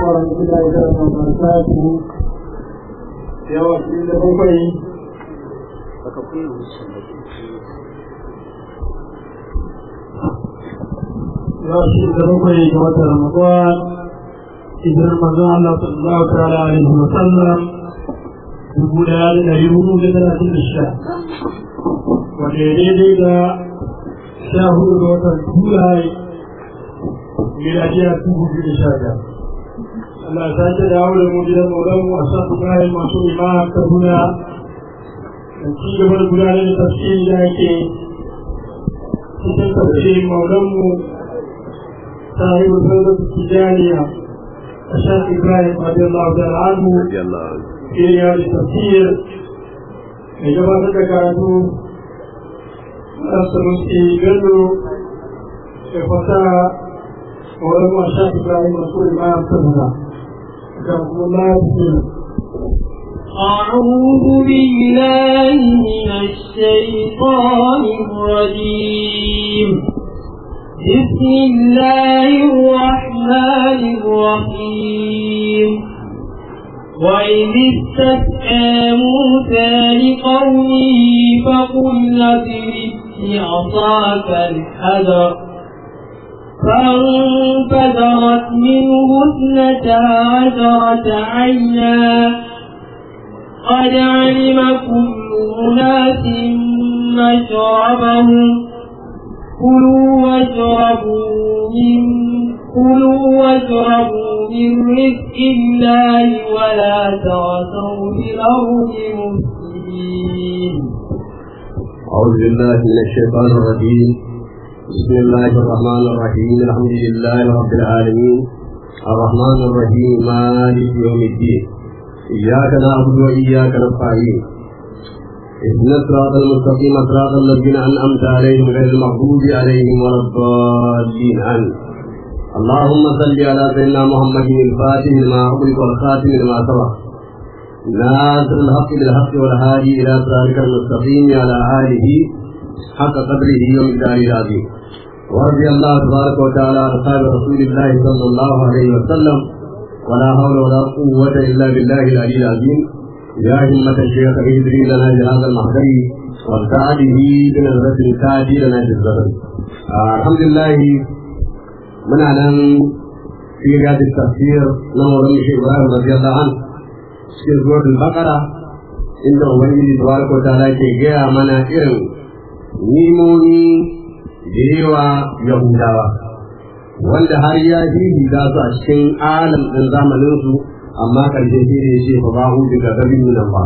ورحمة الله وبركاته يا وكيل بوكي يا وكيل بوكي جوات رمضان إذن رمضان الله صلى الله تعالى عليه وسلم يقول هذا يقول لنا في الشام ودليل شاهد وطن جولاي miladiya dubu biyu da sha biyar. Allah ta ce da aure mu gidan maulan mu a sa su kayan masu imam kaduna da ci gaba da gudanar da tafsiri da ake cikin tafsirin maulan mu sahibu sallar tijaniya a sha ibrahim radiyallahu ta'ala anhu iriya da tafsir mai gabatar da karatu Nasa Musti Bello da fasaha ولما شاف ابراهيم رسول ما يرسلنا كرم الله أعوذ بالله من الشيطان الرجيم بسم الله الرحمن الرحيم وإذ استسقى موسى لقومه فقل اضرب بعصاك الحجر فانفجرت منه اثنتا عشرة عينا قد علم كل أناس مشربهم كلوا واشربوا من كلوا واشربوا من رزق الله ولا تعثوا في الأرض مفسدين أعوذ بالله من الشيطان الرجيم بسم الله الرحمن الرحيم الحمد لله رب العالمين الرحمن الرحيم مالك يوم الدين إياك نعبد وإياك نستعين اهدنا الصراط المستقيم صراط الذين أنعمت عليهم غير المغضوب عليهم ولا الضالين آمين اللهم صل على سيدنا محمد الفاتح لما أغلق والخاتم لما سبق ناصر الحق بالحق والهادي إلى صراطك المستقيم على آله حق قدره ومقداره العظيم ورضي الله تبارك وتعالى عن اصحاب رسول الله صلى الله عليه وسلم ولا حول ولا قوة إلا بالله العلي العظيم يا همة الشيخ اهدري لنا بهذا المحضر وارتعده بنظرة تادي لنا بالزبر آه الحمد لله من أعلم في رياض التفسير نمو رمي إبراهيم رضي الله عنه في سورة البقرة إن ubangiji tabaraka wa ta'ala ke gaya mana irin nimomi da yawa yahudawa wanda har ya za su a cikin alam ɗin zamaninsu amma ƙarshe shi ne ce fa ba hudu ga gabin nan ba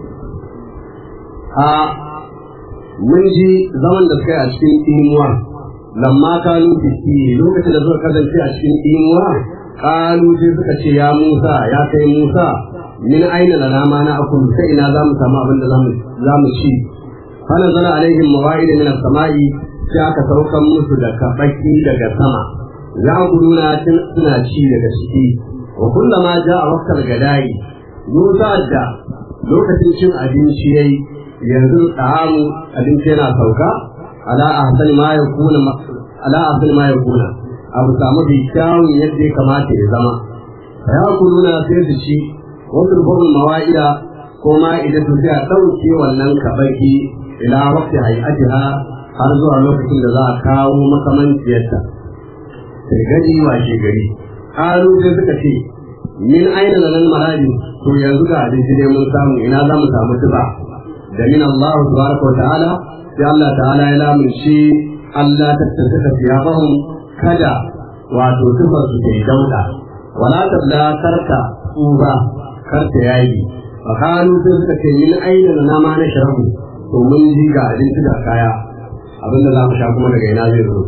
a mun ji zaman da suka yi a cikin imuwa lamma kanu fiski lokacin da suka kasance a cikin imuwa kalu sai suka ce ya musa ya kai musa min aina lana ma na akul sai ina za mu samu abin da za mu ci فنزل عليهم مواعيد من السماء aka saukan musu da kabaki daga sama ya guduna suna ci daga ciki wa kullama ja a wakar gadai musa da lokacin cin abinci yayi yanzu ta'amu abinci yana sauka ala ahsan ma yakuna ala ahsan ma yakuna abu samu bi kyawun yadda ya kamata ya zama ya guduna sai su ci wasu rubutun mawa'ida ko ma'idatu sai a ɗauke wannan kabaki ila waqti hay'atiha har zuwa lokacin da za a kawo makamanciyarta sai gani washe gari haru sai suka ce min aina da nan maradi to yanzu ga abinci ne mun samu ina za mu samu tuba da min Allah tabaraka wa ta'ala sai Allah ta'ala ya lamunci Allah ta tattaka siyafahum kada wato tufar su ke dauda wala tabla karka tsuba karta yayi fa kanu sai suka ce min aina da na ma na sharabu to mun ji ga abinci da kaya abinda za mu sha kuma daga ina zai zo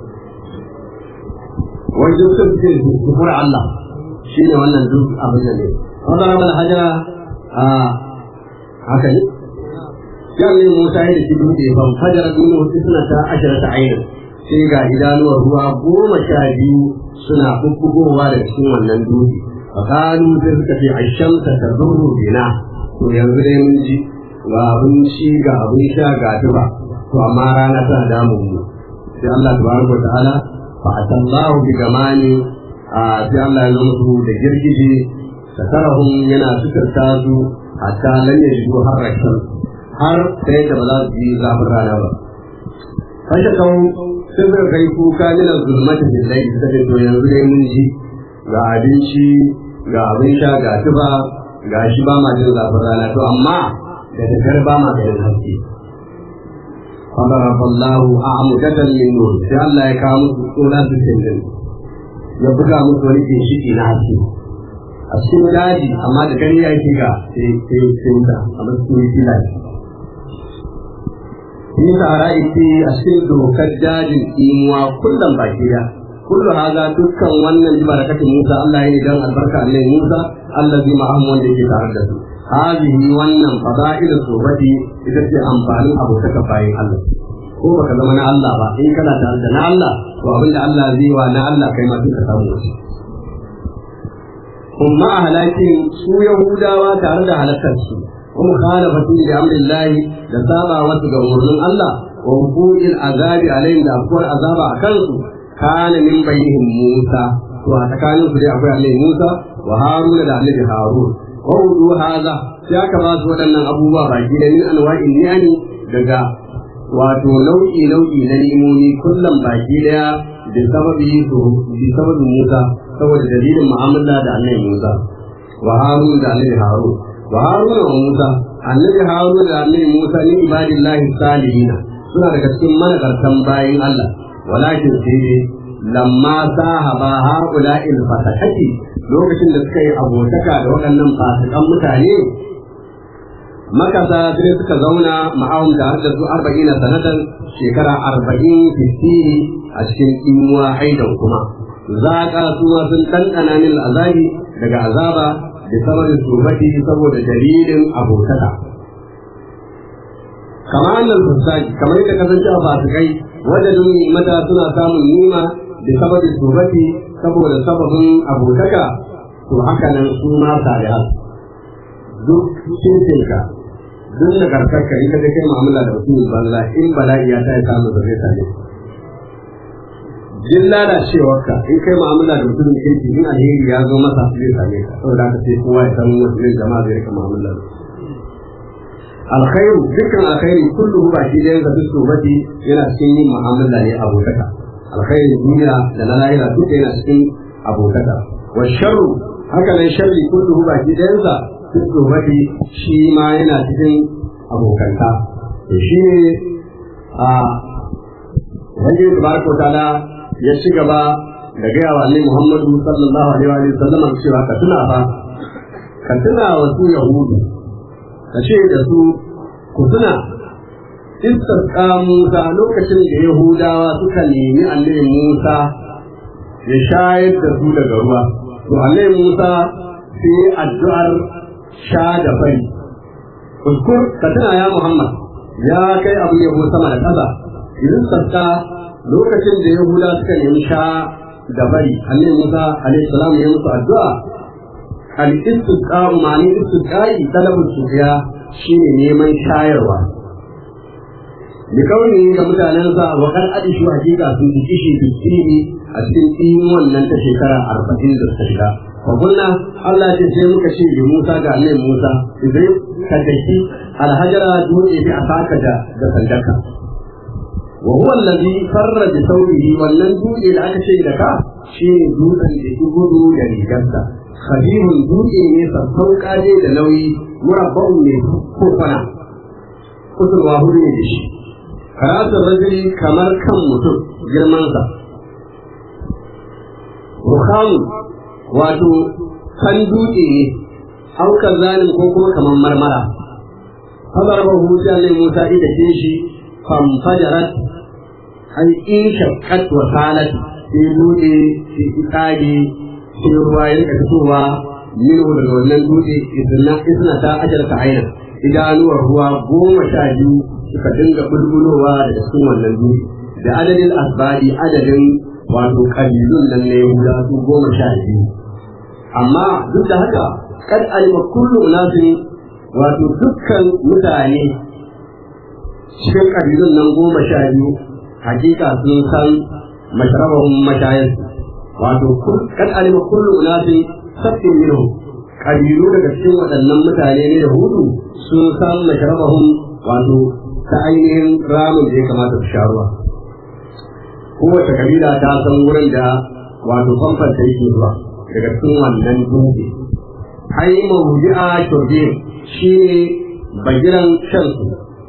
wai duk sun ce zuhur Allah shi ne wannan duk abin da ne wanda ramar hajjara a haka ne yan ne musa ya da shi dutse ban fajara duniya wasu suna ta ashirar ta ainihin sai ga idanuwar ruwa goma sha biyu suna bubbugowa daga cikin wannan dutse a kanu sai suka ce ashamsa ta zurru bina to yanzu dai mun ji ga abinci ga abin sha ga tuba to amma rana tana damun mu sai Allah tabaraka ta'ala fa atallahu bi gamani a sai Allah ya zo musu da girgije sakarahum yana suturta su hatta lan yajidu harrakan har sai da ba za su yi zafin rana ba kashe kawo sun zai kai kuka nuna zulmata billahi suka ce to yanzu dai mun ji ga abinci ga abin sha ga tufa ga shi ba ma jin zafin rana to amma da tafiyar ba ma ganin haske فضرب الله أعمدة من نور sai Allah ya kawo musu tsora su tindin ya buga musu wani ginshiki na haske a cikin daji amma da gani ya yi ga sai sai sai da amma cikin yi fila shi sahara ita a cikin dokar dajin imuwa kullum baki da kullu haza dukkan wannan ji barakatin Musa Allah ya yi dan albarka Allah Musa allazi ma'amu wanda yake tare da su hadhihi wannan fada'ilu sobati ita ce amfanin abotaka bayan Allah ko baka zama na Allah ba in kana tare da na Allah to abinda Allah zai wa na Allah kai ma duka samu wasu kuma a halakin su Yahudawa tare da halakar su kuma khalafatu da amrillahi da saba wasu ga umarnin Allah wa hukumil azabi alaihim da akwai azaba a kansu kana min bainihim Musa to a tsakanin su dai akwai Annabi Musa wa Haruna da Annabi Harun wa wudu haza sai aka ba su waɗannan abubuwa baki da min anwa'in ni'ani daga wato nau'i nau'i na ni'imomi kullum baki daya da sababi to bi sababin Musa saboda dalilin mu'amala da Annabi Musa wa Harun da Annabi Harun wa Harun wa Musa Annabi Harun da Annabi Musa ni ibadillahi salihina suna daga cikin managartan bayin Allah walakin sai dai lamma sahaba haula'il fatakati lokacin da suka yi abotaka da waɗannan fasikan mutane makasa sai suka zauna ma'awun da har da su arba'in na sanatan shekara arba'in fifiri a cikin imuwa aidan kuma zaƙa su ma sun ɗanɗana min azabi daga azaba da sabarin tsobati saboda dalilin abotaka kama annal fasaki kamar yadda kasance a fasikai wajen mata suna samun nima da sabarin tsobati saboda sababin abotaka to haka nan su ma sarihat duk cincinka duk da karkarka in ka ga kai mu'amala da mutumin banza in bala'i ya ta samu da zai same jin lalacewarka in kai mu'amala da mutumin kirki in alheri ya zo masa zai same ka saboda haka sai kowa ya san wasu ne jama'a zai rika mu'amala da alkhairu dukkan alkhairi kullu ba shi da yanzu duk sobati yana cikin yin mu'amala ne abotaka alkhairin duniya da na lahira duka yana cikin abotaka wa sharru haka nan sharri kullu ba shi da yanzu duk sobati shi ma yana cikin abokanta to shi ne a wanda tabaraka ta'ala ya ci gaba da gaya wa annabi Muhammadu sallallahu alaihi wa sallam cewa ka tuna fa ka tuna wa su yahudu ka ce da su ku tuna istasqa Musa lokacin da Yahudawa suka nemi annabi Musa ya shayar da su daga ruwa to annabi Musa sai addu'ar sha da fari Uskur ka tuna ya Muhammad ya kai abu yabo sama da ƙasa idan sassa lokacin da Yahuda suka nemi sha da bari annabi Musa alaihi salam ya musu addu'a al-istisqa ma'ani istisqai talabul sufiya shine neman shayarwa bi kauni da mutanensa wa kan adishu hakika sun ji kishi bisiri a cikin tsimin wannan ta shekara arba'in da suka shiga wa kunna Allah ce sai muka ce da Musa ga annabi Musa idan ka daki alhajara dole bi asaka da da sandarka wa huwa allazi farra bi thawbihi wannan dutse da aka ce da ka shine dutsen da ke gudu da rigarsa khadihun dutse ne sassauƙa ne da nauyi murabba'un ne ko kwana kusurwa hudu ne da shi karatun rajuli kamar kan mutum girmansa ruhamu wato kan dutse ne aukar zalim ko kuma kamar marmara fadar ba hutu ne musa ita ce shi famfajarat an in shakkat wa salat sai dutse sai tsage sai ruwa ya rika fitowa minhu daga wannan dutse isna isna ta ajarta aina idanuwar ruwa goma sha biyu suka dinga bulbulowa daga cikin wannan dutse da adadin asbadi adadin wato kabilun nan na yahuda su goma sha biyu amma duk da haka kad alima kullu unasin wato dukkan mutane cikin kabilun nan goma sha biyu hakika sun san masharabahun mashayarsu wato kad alima kullu unasi sabtin minhum kabilu daga cikin waɗannan mutane ne da hudu sun san masharabahum wato ta ainihin ramin da ya kamata su sha ruwa kowace kabila ta san wurin da wato famfan ta yake zuwa daga cikin wannan dutse ai mawuji'a shurbe shi ne bagiran shansu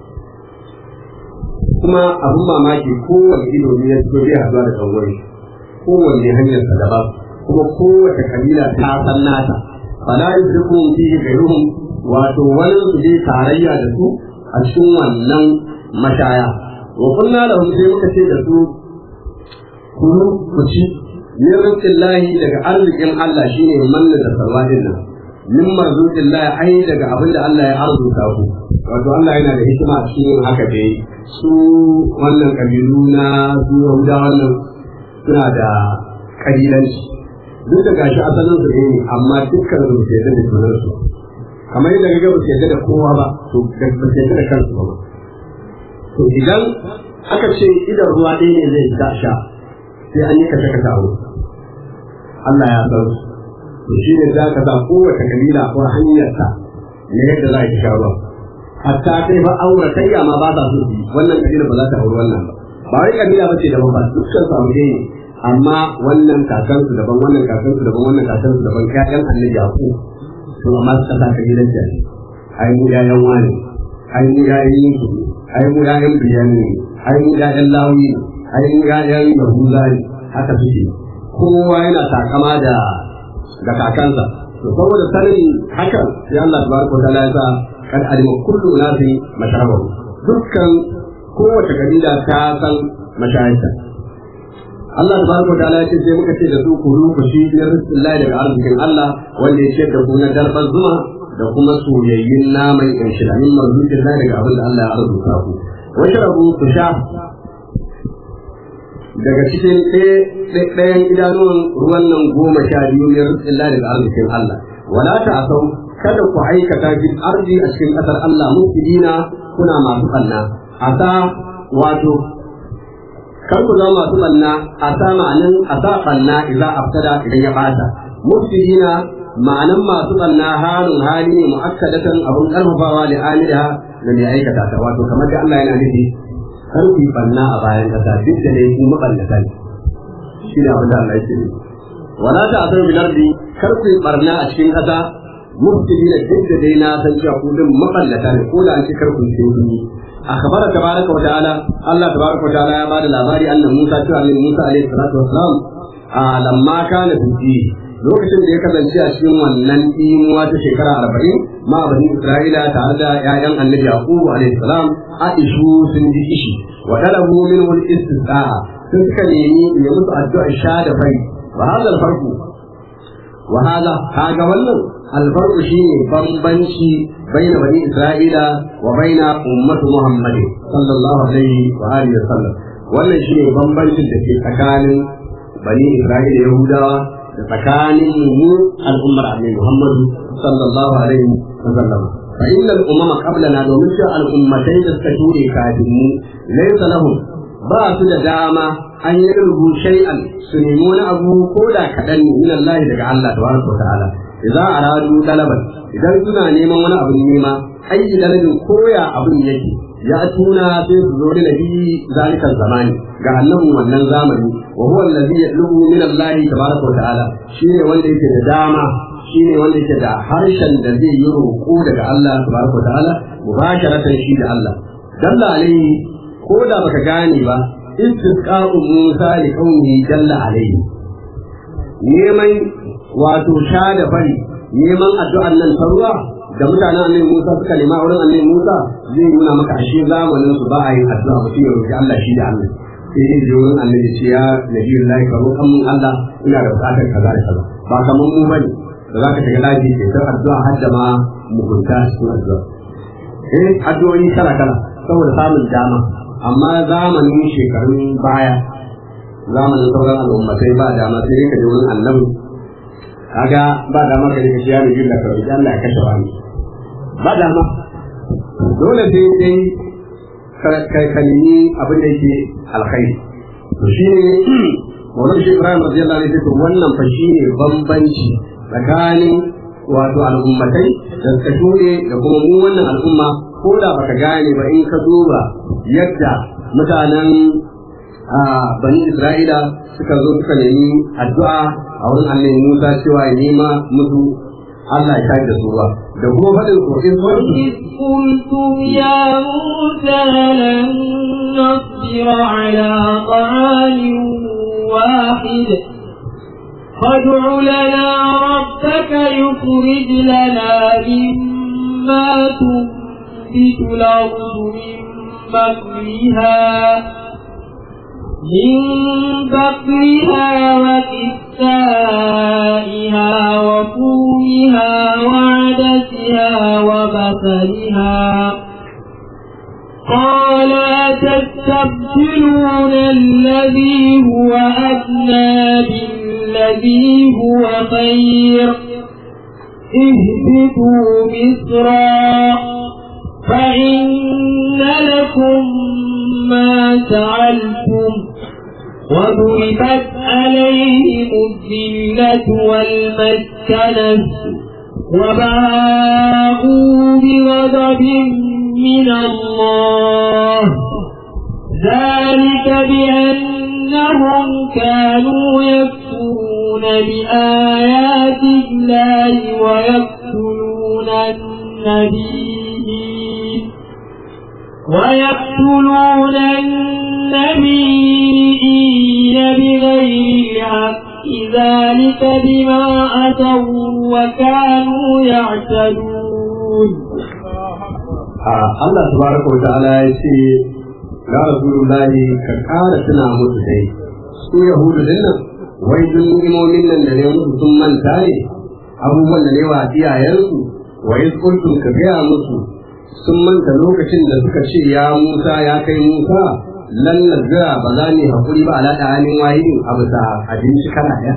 kuma abin mamaki kowane ido ne ya fito zai haɗuwa da tsawon kowanne hanyar sa daban kuma kowace kabila ta san nata fala yusriku fi ghayruhum wato wani su je tarayya da su a cikin wannan mashaya wa kunna lahum sai muka ce da su kulu ku ci min rizqillahi daga arzikin Allah shine manna da sarwadin nan min marzuqillahi ai daga abin da Allah ya arzuta ku wato Allah yana da hikima a cikin haka dai su wannan kabilu na su Yahuda wannan suna da kabilanci duk da gashi asalin su ne amma dukkan su ke da junan su kamar yadda ga ba su yadda da kowa ba to da ba su yadda da kansu ba to idan aka ce idan ruwa ɗaya ne zai ta sha sai an yi kashe kashe abu Allah ya san su to shi ne za ka sa kowace kabila ko hanyarta ne yadda za ki sha ruwa hatta kai ba auratayya ma ba sa so su wannan kabila ba za ta auri wannan ba ba wai kabila ba ce daban ba dukkan su abu ne amma wannan kakansu daban wannan kakansu daban wannan kakansu daban ƴaƴan annabi yaku to amma su kasa kabilan da ai mu ƴaƴan wani ai mu ƴaƴan yusuf ai mu ƴaƴan biyamin ai mu ƴaƴan lawi ai mu ƴaƴan yahuza ne haka suke kowa yana takama da da kakansa to saboda sanin hakan sai Allah tabaraka ta'ala ya sa kad alima kullu nasi masharabahu dukkan kowace kabila ta san mashayinta Allah tabaraka wa ta'ala ce sai muka ce da su ku ku shi na rizqillahi daga arzikin Allah wanda ya ce da ku na darban zuma da kuma soyayyun naman kanshi da min marzuqin Allah daga abin da Allah ya arzuta ku wa sharabu ku sha daga cikin ɗayan idanuwan ruwan nan goma sha biyu ne rizqillahi daga arzikin Allah wala ta'asau kada ku aikata bil ardi a cikin ƙasar Allah mufsidina kuna masu ɓanna asa wato kar ku zama masu banna a sa ma'anin a sa banna idan aftada idan ya bata mufsidina ma'anan masu banna halin hali ne mu'akkadatan abun karfafawa da amida da mai aikata ta wato kamar da Allah yana nufi kar ku yi banna a bayan kasa duk da dai ku maballata ne shi ne abin da Allah yake nufi wala ta asar bil ardi kar ku yi barna a cikin kasa mufsidina duk da dai na san cewa ku din maballata ne ko da an ce kar ku yi أخبر تبارك وتعالى الله تبارك وتعالى يا بعد الأباري أن موسى تعالى موسى عليه الصلاة والسلام آه لما كان في الدين lokacin da ya kasance a cikin wannan imuwa ta shekara arba'in ma bani isra'ila tare da ƴaƴan annabi yaqubu alaihi salam aishu sun ji ishi wa talabu minhu al-istisqa sun suka nemi ya musu addu'a sha da fari wa hada al-farqu wa hada kaga wannan al-farqu shine bambanci baina bani isra'ila wa baina ummatu muhammad sallallahu alaihi wa alihi wasallam wannan shine bambancin da ke tsakanin bani isra'ila yahudawa da tsakanin mu al'ummar annabi muhammad sallallahu alaihi wa sallam fa inna al-umama qablana domin cewa al'ummatai da suka ture kafin mu laysa lahum ba su da dama an yi rubu shay'an su nemi wani abu ko da kaɗan ne min Allah daga Allah tabaraka wa ta'ala idza aradu talaban idan suna neman wani abu nema ayi dalilin koya abin yake ya tuna sai su zo da nabi zalika zamani ga annabin wannan zamani wa huwa allazi yatlubu min Allah tabaraka wa ta'ala shine wanda yake da dama shine wanda yake da harshen da zai yi roƙo daga Allah tabaraka wa ta'ala mubasharatan shi da Allah dalla alaihi ko da baka gane ba istisqa'u Musa li qaumi jalla alaihi neman wato sha da fari neman addu'an nan ta ruwa da mutanen annabi Musa suka nema wurin annabi Musa zai nuna maka ashe zamanin su ba a yin addu'a mutum ya roki Allah shi da Allah sai dai da wurin annabi ce ya nabi Allah ka roƙan mun Allah ina da buƙatar kaza da kaza ba kamar mu bane da zaka shiga lafi ke ta addu'a har da ma mugunta cikin addu'a eh addu'o'i kala kala saboda samun dama amma zamanin shekarun baya zamanin sauran al'ummatai ba dama sai dai ka je wurin annabi kaga ba dama ka rika shiya da jin da karbi Allah ya kashe wani ba dama dole sai dai ka ka nemi abin da yake alkhairi to shi ne Maulan shi Ibrahim radiyallahu anhu to wannan fa shine bambanci tsakanin wato al'ummatai da suka shuɗe da kuma mu wannan al'umma ko da baka gane ba in ka duba yadda mutanen bani Isra'ila suka zo suka nemi addu'a a wurin annabi Musa cewa ya nema musu Allah ya da su ba da kuma faɗin kokin إذ قلتم يا موسى لن نصبر على طعام واحد فادع لنا ربك يخرج لنا مما تنبت الأرض من بقلها من بقلها وكسائها وفومها وعدسها وبصلها قال أتستبدلون الذي هو أدنى بالذي هو خير اهبطوا مصرا فإن لكم ما سألتم وضربت عليهم الذلة والمسكنة وباءوا بغضب من الله ذلك بأنهم كانوا يكفرون بآيات الله ويقتلون النبيين ويقتلون النبيين بغير الحق ذلك بما أتوا وكانوا يعتدون Allah tabaraka wa ta'ala ya ce ya rasulullahi ka kara tuna musu dai su yahudu din nan wai duk ni'imomin nan da ne musu sun manta ne abubuwan da ne wa iyayensu wa iz kuntum ka gaya musu sun manta lokacin da suka ce ya Musa ya kai Musa lan nazira ba za ni hakuri ba ala da halin wahidin a bisa abinci kana ɗaya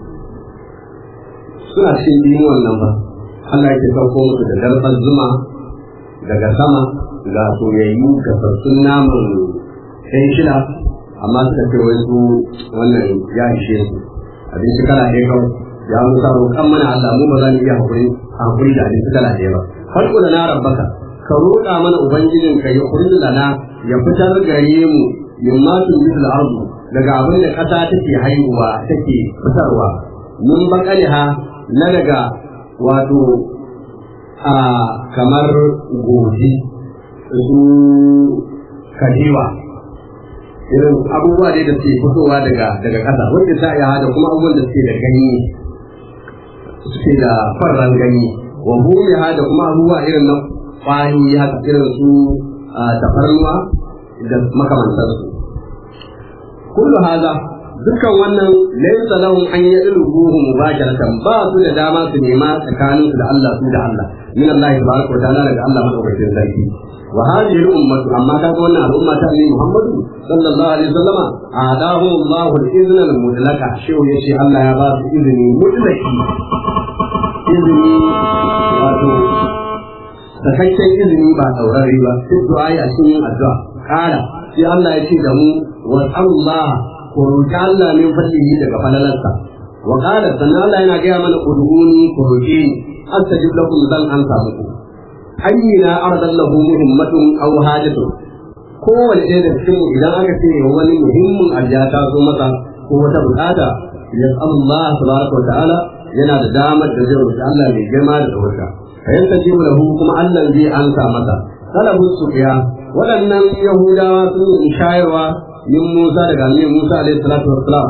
suna cikin dimuwan nan ba Allah yake sauko musu da darbar zuma daga sama ga soyayyu da sassun naman ɗan shida amma suka ce wai su wannan ya ishe su abinci kala ɗaya kawai ya musa roƙan mana Allah mu ba za mu iya hakuri hakuri da abinci kala ɗaya ba farko da na rabbaka ka roƙa mana ubangijin ka ya kuri lana ya fitar gare mu min ma tun bi ardu daga abin da ƙasa take haihuwa take fitarwa mun bakaliha na daga wato a kamar goji su kajiwa irin abubuwa ne da suke fitowa daga daga ƙasa wanda ta iya da kuma abubuwan da suke da ganye suke da farran ganye wa bumiha da kuma abubuwa irin na kwani haka irin su tafarnuwa da makamantarsu kullu haza dukkan wannan laysa lahum an yadrubuhu mubasharatan ba su da dama su nema tsakanin su da Allah su da Allah min Allah tabaraka wa ta'ala daga Allah madaukakin sarki wa hadhihi al-ummatu amma ta ga wannan al'umma ta Annabi Muhammad sallallahu alaihi wasallama adahu Allah al-izna al-mutlaqa shehu yace Allah ya ba su izini mutlaki izini wato sakakken izini ba saurari ba duk du'a a cikin addu'a kala sai Allah ya ce da mu wa Allah ko roki Allah min fadlihi daga falalarsa wa qala sannan Allah yana gaya mana udhuni ko roki astajib lakum zan ansa muku hayyina ardan lahu muhimmatun aw hajatun kowane ɗaya da cikin mu idan aka ce wani muhimmin ajiya ta zo masa ko wata bukata ya Allah tabaraka wa ta'ala yana da damar da zai roki Allah mai girma da ɗaukaka fa yastajibu lahu kuma Allah zai ansa masa talabu sufiya waɗannan yahudawa sun yi shayarwa min Musa daga annabi Musa alaihi salatu wassalam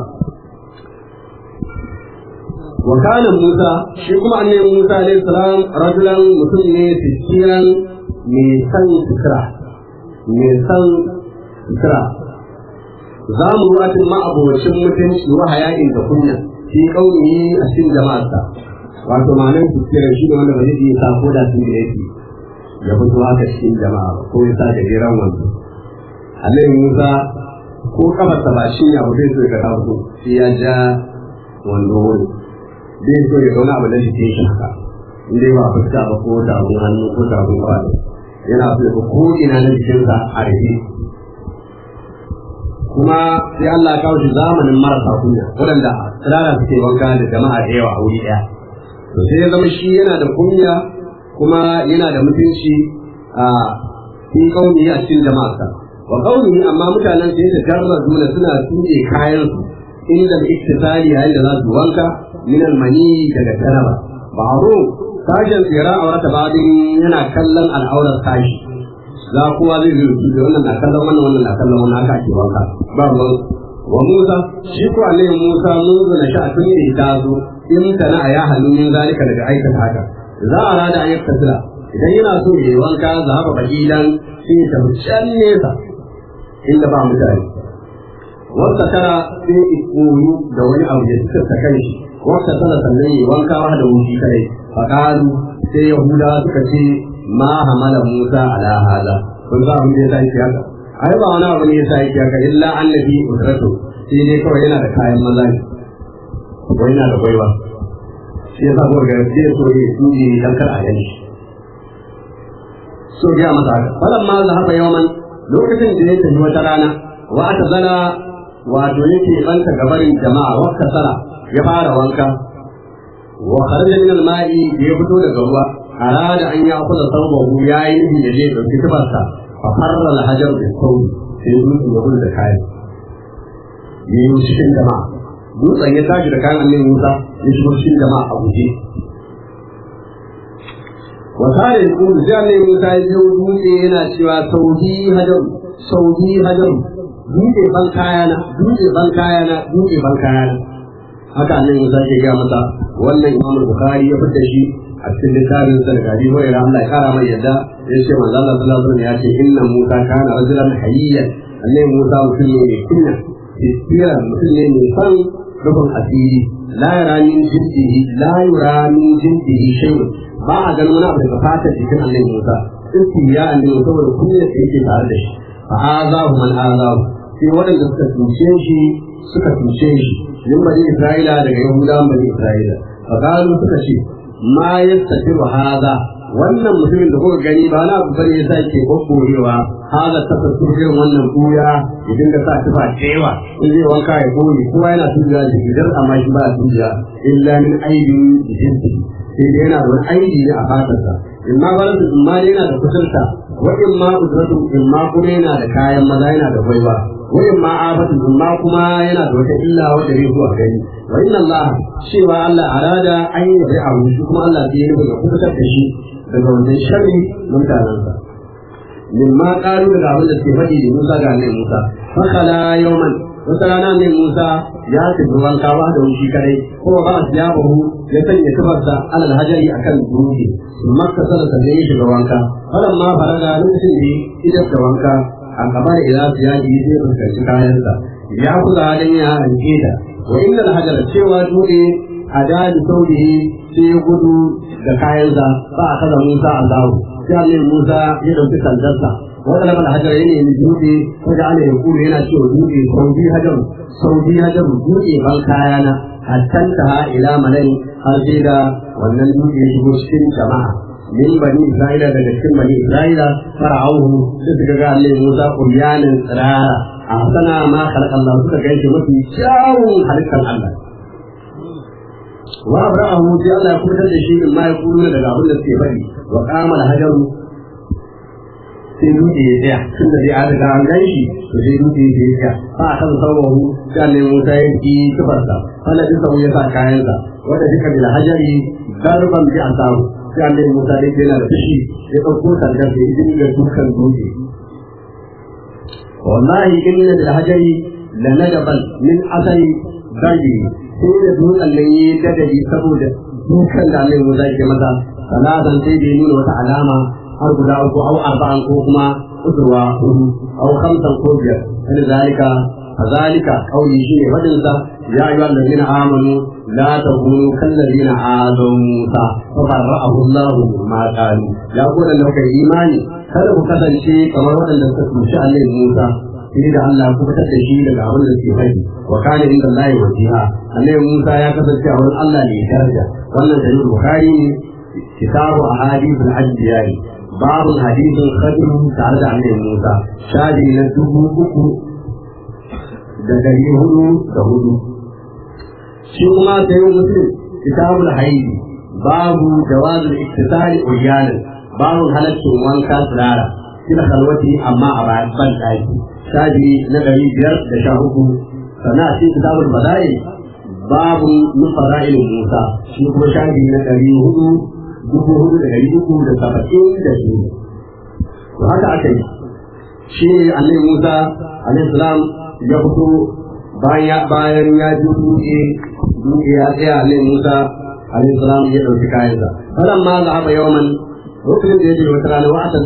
wa kana Musa shi kuma annabi Musa alaihi salam rajulan mutum ne fisiran mai san fikra mai san fikra za mu ruwatin ma'abocin mutunci wa hayakin da kunya fi kauni a cikin jama'arsa wato ma'anar fisiran shi ne wanda ba zai iya sa ko da sun da yake ya fito haka cikin jama'a ko ya sa da jiran wanzu annabi Musa ko kafarsa ba shi ya zai so ka taso sai ya ja wando wani zai so ya zauna abu da shi ke haka in dai ba fuska ba ko tafin hannu ko tafin kwado yana so ya ko ina na jikinsa a rufe kuma sai Allah ya kawo shi zamanin marasa kunya waɗanda tsirara suke wanka da jama'a da yawa a wuri ɗaya to sai ya zama shi yana da kunya kuma yana da mutunci a fi kauni a cikin jama'arsa wa kauni amma mutanen sai da jarra dole suna tuɗe kayan su inda da iktisali yayin da za su wanka min almani daga taraba ba'ru sashen tsira a wata babin yana kallon al'aurar tashi za kowa zai zai su wannan na kallon wannan wannan na kallon wannan haka ake wanka ba ruwan wa Musa shi ko Allah Musa mun zana shi a tun da ta zo in kana a ya hannu min zalika daga aikata haka za a rada an yakta sila idan yana so ya yi wanka za haɓa bakilan sai ya tafi can nesa inda ba mutane wata tara sai ya koyu da wani abu da suka ta kai shi wata tara sannan ya yi wanka wa da wuce kadai faƙalu sai yahuda suka ce ma hamala musa ala hada kun za mu je sai haka ai ba wani abu ne yasa yake haka illa annabi udratu sai dai kawai yana da kayan maza ne ko yana da gwaiwa shi yasa ko ga zai so ya tuji dan kar a yanki so ya masa haka falan ma zahaba yawman lokacin da ya tafi wata rana wa ata zala wato yake banta gabarin jama'a wa kasara ya fara wanka wa kharaja min al-ma'i ya fito daga ruwa arada an ya kula saubahu yayi nufi da zai dauki tufarsa fa farra al-hajar bi sawi sai dutsen ya gudu da kayan yayi cikin jama'a dutsen ya tashi da kayan annabi Musa ya shigo cikin jama'a a guje wa sare ku da annabi Musa ya biyo dutse yana cewa saudi hajar saudi hajar dutse ban kayana dutse ban kayana dutse ban kayana haka annabi Musa ke ga masa wannan Imam Bukhari ya fitar shi a cikin littafin sa daga Abi Hurairah Allah ya kara mai yadda ya ce manzo Allah sallallahu alaihi wasallam ya ce inna Musa kana rajulan hayyan annabi Musa mutum ne mai kunya tsira mutum ne mai san rubun asiri la yara min jindihi la yara min jindihi shay'un ba a ganin wani abu daga fatar jikin annabi Musa ya annabi saboda kunyar da yake tare da shi fa azahu man azahu sai waɗanda suka tuce shi suka tuce shi min bani Isra'ila daga Yahudawan bani Isra'ila fa qalu suka ce ma yastafiru hada wannan mutumin da kuka gani ba na abu bane yasa yake goggorewa hada tafasir irin wannan kuya ya dinga sa tufa cewa in zai wanka ya goyi kowa yana tuja da gidan amma shi ba tuja illa min aibin jinsi sai dai yana da wani aibi ne a fatarsa in ma balatu in ma yana da kusurta wa in ma kusurtu in ma kuma yana da kayan maza yana da gwaiwa wa in ma abatu in ma kuma yana da wata illa wanda zai zuwa gani wa inna Allah cewa Allah arada an yi bai abu shi kuma Allah sai ya nufi ya kubutar da shi daga wajen sharri mutanensa min ma ƙaru daga abin da suke faɗi da Musa ga annabi Musa fakala yawman wata rana annabi Musa ya tafi wanka ba da wushi kadai ko ba su ya bahu ya sanya tufarsa alal hajari akan dutse makka sana sannan ya shiga wanka falan ma faraga lokacin da idan da wanka a gaba da ila su yaji zai fuskanci kayansa ya kuza halin ya hanke da wa inna al cewa dutse a dadi saurihi sai ya gudu da kayansa ba a kaza Musa Allahu sai Allah Musa ya dauki sandarsa wanda lamar hajar yana yin dutse ko da ana yin kuru yana cewa dutse saudi hajar saudi hajar dutse ban kayana hattan ta ila malai har sai da wannan dutse ya shigo cikin jama'a min bani Isra'ila daga cikin bani Isra'ila fara'auhu sai suka ga Allah Musa kuryanin tsirara a sana ma khalaqa Allah suka gaishe mafi kyawun halittar Allah wa abrahu sai Allah ya kubutar da shi in ma ya kuru daga abin da suke faɗi wa qama hajaru sai dutse ya tsaya tun da dai an riga an gan shi to sai dutse ya tsaya ba a kan sauwahu sai Allah Musa ya yi tufarsa wanda duk sau ya sa kayansa wanda duka bil hajari darban bi asahu sai Allah Musa dai yana da fushi ya ɗauko sandar da ya dinga dukan dutse wallahi inna bil hajari la nadaban min asari zagi sai da dutsen nan yi dadari saboda dukan da Allah Musa ke masa salatan sai da ya nuna wata alama har guda uku au arba'an ko kuma usurwa hudu au khamsan ko biyar kan zalika kazalika kauli shi ne fadin sa ya ayyuhal ladina amanu la takunu kal ladina azaw musa fa barra'ahu Allah ma qalu ya ku da kai imani kada ku kasance kamar waɗanda suka tushe Allah Musa sai da Allah ku fitar da shi daga abin da suke faɗi wa kana inda Allah wajiha Allah Musa ya kasance a wurin Allah ne daraja wannan da Bukhari ne kitabu ahadith al-anbiya باب الحديث الخدم تعالى عن موسى شادي ندبو uku da ɗari hudu da hudu shi kuma sai muslim kitabul haidi babu jawazul iktisari uryanin babu halaccin wanka tsirara kila kalwati amma a bayan ban ɗaki shafi na ɗari biyar da sha uku sannan a cikin kitabul bada'i babu nufara'il musa shi kuma shafi na ɗari hudu dubu hudu da ɗari uku da saba'in da biyu to haka aka yi shi ne annabi musa alaihi salam ya fito bayan bayan ya ji dutse dutse ya tsaya annabi musa alaihi salam ya ɗauki kayansa falan ma za a yawan lokacin da ya je wata rana wa'atan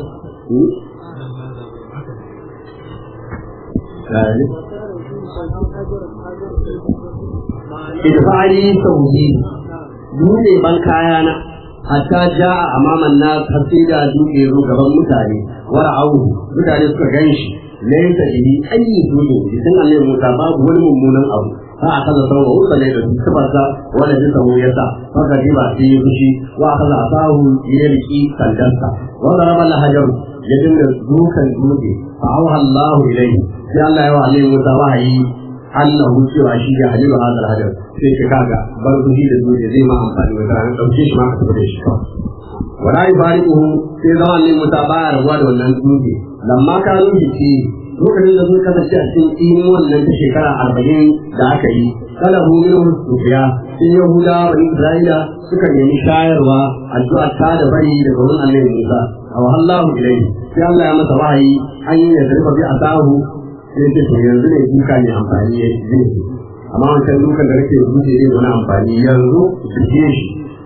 idfa'ali sauki dutse ban kayana hatta ja'a amaman nas har sai da dutse zo gaban mutane wara'au mutane suka ganshi laysa bihi ayyi dutse idan annabi Musa babu wani mummunan abu fa akaza sawa usa ne da sifarsa wanda ya samu yasa faka riba sai ya fushi wa akaza asahu ya riki sandansa wa daraba al-hajar ya dinga dukan dutse fa awha Allahu ilayhi sai Allah ya wa annabi Musa wahayi annahu cewa shi ya halilu hadal hajar sai ka kaga bar duhi da dole zai ma amfani da ran dauke shi ma ka tafi da shi wala yubariquhu sai zama ne mutabaya rabuwa da wannan dutse lamma ka ruhi ce lokacin da sun kasance a cikin imin wannan ta shekara arba'in da aka yi kala hu min sufiya sun yahuda wa isra'ila suka nemi shayarwa addu'a ta da bari daga wurin annabi musa a wahallahu ilayhi sai Allah ya masa wahayi an yi ya zarfa bi asahu sai ce to yanzu ne duka ne amfani ya zai amma wancan dukan da kake zuce zai wani amfani yanzu duke shi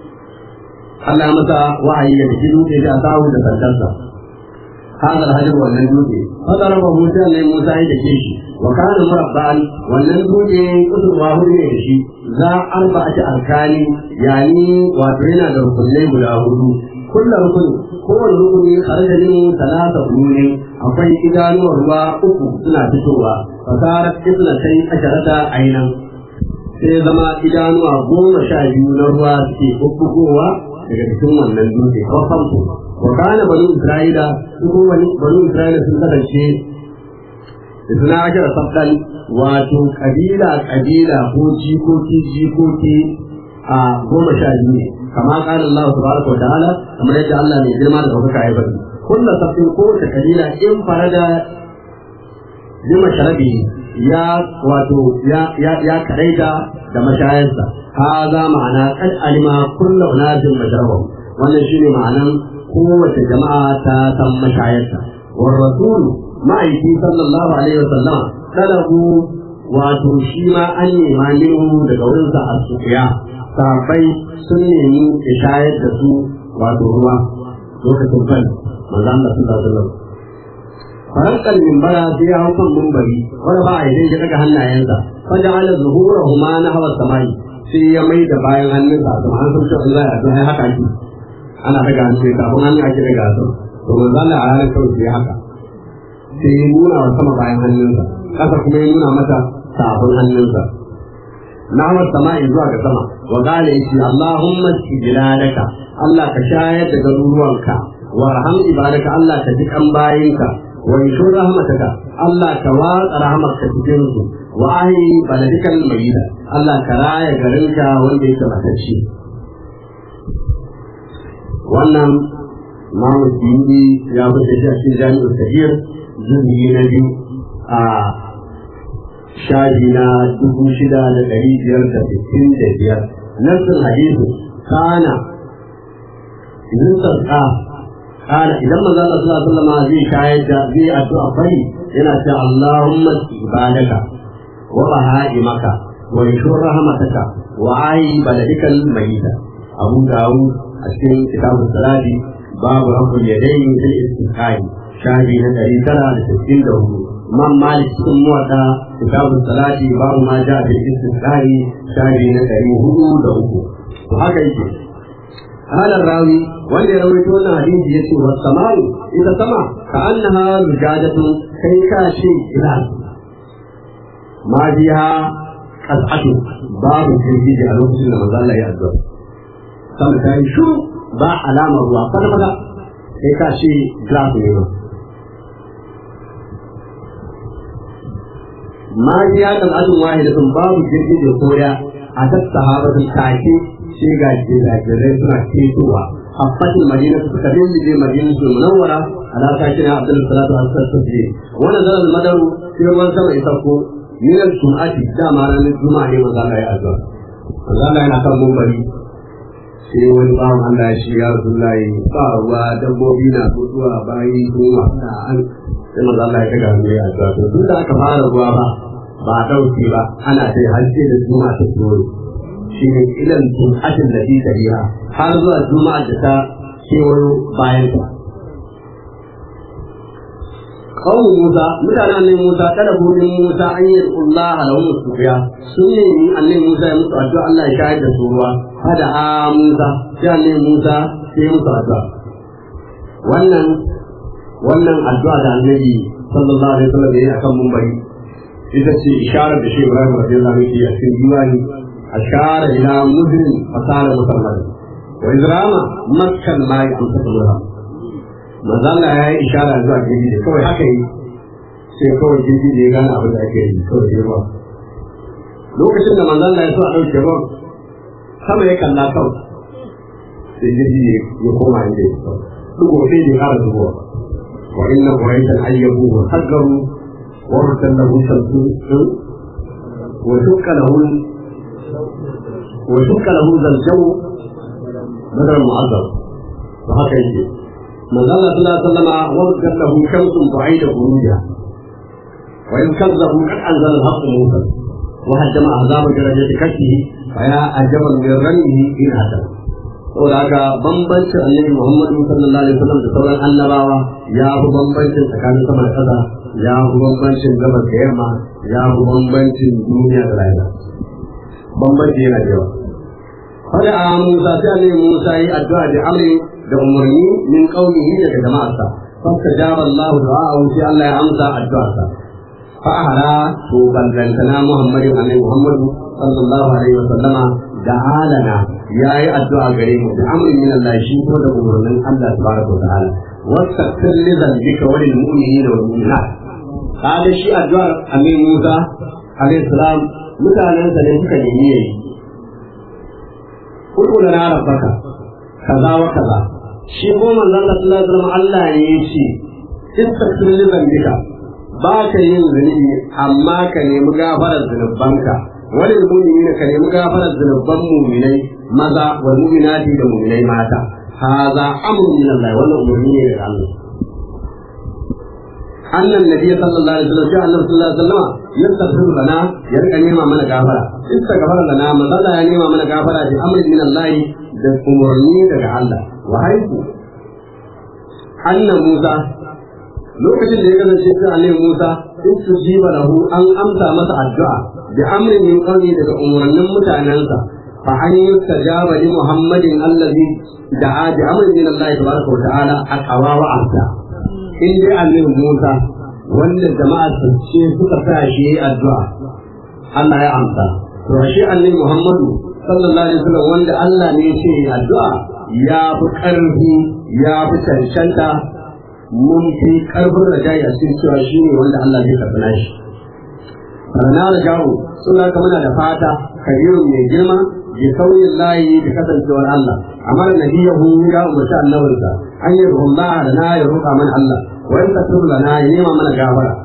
Allah masa wahayi ya duki dutse da sahu da sandarsa hadal hajar wannan dutse fadara ba Musa ne Musa ya dake shi wa kana murabba'an wannan dutse kusurwa hudu ne da shi za arba'ati arkani yani wato yana da rukunai guda hudu kullu rukun kowane rukuni kharaja min talata rukunin akwai idanuwar ruwa uku suna fitowa fasarar isna sai asharata ainan sai zama idanuwa goma sha biyu na ruwa suke bubbugowa daga cikin wannan dutse ko famfo wa kana banu isra'ila su kuma banu isra'ila sun kasance suna ashara sabdan wato kabila kabila ko jikoki jikoki a goma sha biyu ne kama kana Allah subhanahu wa ta'ala kamar yadda Allah mai girma da ɗaukaka ya bari kullu sabtin ko ta kabila in farada bima sharabi ya wato ya ya ya kadaita da mashayarsa haza ma'ana kad alima kullu unasin mashrabahu wannan shine ma'anan kowace jama'a ta san mashayarsa war rasul ma'aiki sallallahu alaihi wasallam talabu wato shi ma an nema minhu daga wurinsa a sufiya sahabbai sun nemi ya shayar da su wato ruwa lokacin kan manzo Allah sallallahu alaihi wasallam farankan mimbara sai ya hau kan mimbari wanda ba a idan ya daga hannayensa fa ja'ala zuhurahuma nahwa samai sai ya mai da bayan hannunsa a sama an san cewa Allah ya san haka ake ana daga hannu sai kafin hannu ake daga su to manzo Allah a ranar kawai sai haka sai ya nuna wa sama bayan hannunsa kasa kuma ya nuna mata tafin hannunsa nahwa samai zuwa ga sama wa qala yace Allahumma istijladaka Allah ka shayar da garuruwanka warham ibadaka Allah ka ji kan bayinka wa yashur rahmataka Allah ka watsa rahmatka cikin su wa ahi baladikal mayyida Allah ka raya garinka wanda yake matacce wannan Mamu Dindi ya fita shi a cikin jami'ar Kabir zubi na biyu a shaji na dubu shida da ɗari biyar da sittin da biyar nassin hadisi kana idan sarka kana idan manzo Allah sallallahu alaihi wasallam zai shayar da zai addu'a fari yana cewa Allahumma ibadaka wa bahaimaka wa yashur rahmataka wa ayi baladikal mayyita Abu Dawud a cikin kitabun salati babu rabbul yadayn fil istiqai shahi na ɗari tara da sittin da hudu man malik cikin muwaɗa kitabun salati babu ma ja fil istiqai shahi na ɗari hudu da uku to haka yake هذا الراوي wanda ya rawaito wannan hadisi ya ce wasu samaru ita sama ka annaha mujadatu kai ka ce ila ma biha qas'atu babu jirgiji a lokacin da manzo Allah ya addu'a sama ta yi shuru ba alama ruwa kwata kwata kai ka ce glass ne ba ma ya kan ajin wahidatun babu jirgin da koya a ta sahabatun take sai ga jiragirai suna ketowa habbatin madina suka dindige madina su munawwara ala sakina abdul salatu al-sallallahu wannan zaran madaru sai ruwan sama ya sauko min al-jum'ati dama ranar juma'a ne manzo Allah ya azza manzo Allah yana kan mumbari sai wani bawan Allah ya shiga Rasulullahi ba ruwa dabbobi na mutuwa bayi kuma na an sai manzo Allah ya kaga hannu ya azza to duk da aka fara ruwa ba ba dauki ba ana dai hajji da juma'a ta tsoro shi ne ilan jum'atin da fi tabiha har zuwa juma'a da ta kewayo bayan ta kawo Musa mutanen annabi Musa kada burin Musa an yi Allah lahum sufiya sun ne ni annabi Musa ya musu addu'a Allah ya shahid da su ruwa hada a Musa sai annabi Musa sai musu addu'a wannan wannan addu'a da annabi sallallahu alaihi wasallam ya yi akan mumbari ita ce isharar da shi Ibrahim radiyallahu anhu ya cikin diwani ashara ila mudrin fasara musamman wa izrama makkan ma ya amsa ruwa manzo Allah ya yi ishara zuwa gidi da kawai haka yi sai kawai gidi da ya gane abin da ake yi kawai ya ba lokacin da manzo Allah ya so a ɗauke ruwan sama ya kalla kawai sai gidi ya koma inda ya kawai duk sai ya ƙara zuwa wa inna quraishan ayyabu wa haggaru wa rusallahu shamsu wa shukka lahu wa shukka lahu zaljawu badar mu'azzam wa haka yake من ظل صلى الله عليه وسلم وردت له شمس بعيد خروجها وإن كذبوا قد أنزل الحق موسى وهدم أحزاب درجة كشفه فيا أجبا من رميه إن هدم saboda haka bambancin annabi Muhammadu sallallahu alaihi wasallam da sauran annabawa ya fi bambancin tsakanin sama da ƙasa ya fi bambancin gabas da yamma ya fi bambancin duniya da rayuwa bambanci yana da yawa fada a Musa sai annabi Musa yi addu'a da amri da umarni min qaulihi daga jama'arsa fastajaba Allah du'a'ahu sai Allah ya amsa addu'arsa fa ahara to ballantana Muhammadu annabi Muhammadu sallallahu alaihi wasallama da alana yayi addu'a gare mu da amrin min Allah shi ko da umarnin Allah tabaraka wa ta'ala wastaghfir li dhanbika wa lil mu'minina wal mu'minat kada shi addu'ar annabi Musa alaihi salam mutanensa ne suka nemi yayi kudu da na rabbaka kaza wa kaza shi ko manzon Allah sallallahu alaihi wasallam Allah ne ya ce istaghfir li dhanbika ba ka yin zunubi amma ka nemi gafarar zunubanka wani mu'mini ka nemi gafarar zunuban mu'minai maza wa mu'minati da mu'minai mata haza amrun min Allah wannan umarni ne daga Allah annan nabi sallallahu alaihi wasallam sai Allah sallallahu alaihi wasallam yastaghfiru lana ya rika nema mana gafara istaghfara lana manzo Allah ya nema mana gafara bi amrin min Allah da umarni daga Allah wa haiku annan Musa lokacin da ya kasance sai Annabi Musa in su jiba lahu an amsa masa addu'a bi amrin min qawli daga umarnin mutanensa fa an yustajaba li Muhammadin allazi da'a bi amrin min Allah tabaraka wa ta'ala aqwa wa amsa in dai Annabi Musa wanda jama'a su ce suka sa shi addu'a Allah ya amsa to shi Annabi Muhammadu sallallahu alaihi wasallam wanda Allah ne ya ce addu'a ya fi ƙarfi ya fi cancanta mun fi ƙarfin rajayi a cikin cewa shi ne wanda Allah zai karɓi nashi. Rana da jawo suna ka muna da fata kabiru mai girma bi sauyin layi da kasancewar Allah amma da nabiyahu ya umarci annabinsa an yi ruhun da na ya roƙa mana Allah wa in tasir lana ya nema mana gafara.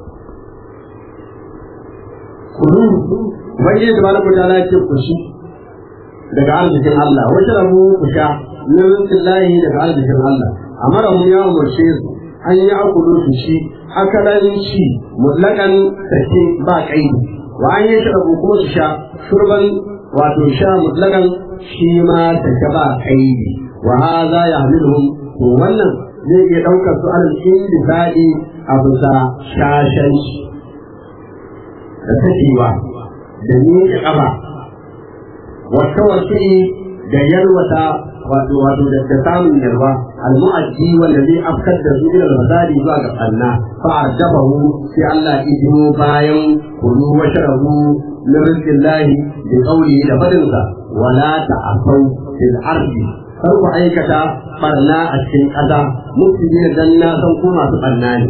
Kudu, wani da malamu ta lafiya ku shi daga arzikin Allah wata rabu ku sha min rizqillahi daga arzikin Allah amara mu ya umarce su an yi akulu su shi akalan ci mutlakan sake ba kaidi wa an yi shirabu kuma su sha shurban wato sha mutlakan shi ma sake ba kaidi wa hadha yahmiluhum to wannan zai iya daukar su alal indisadi a bisa shashanci da sakewa da miƙe ƙafa wata wasu da yalwata wato wato da ta samun yarwa almu'addi wanda zai afkar da su ila fasadi zuwa ga Allah fa arjabahu sai Allah ya biyo bayan kulu wa sharabu min rizqillahi bi qawli da fadinsa wala ta'asaw fil ardi kar ku aikata barna a cikin ƙasa mutune dan na san ko masu barna ne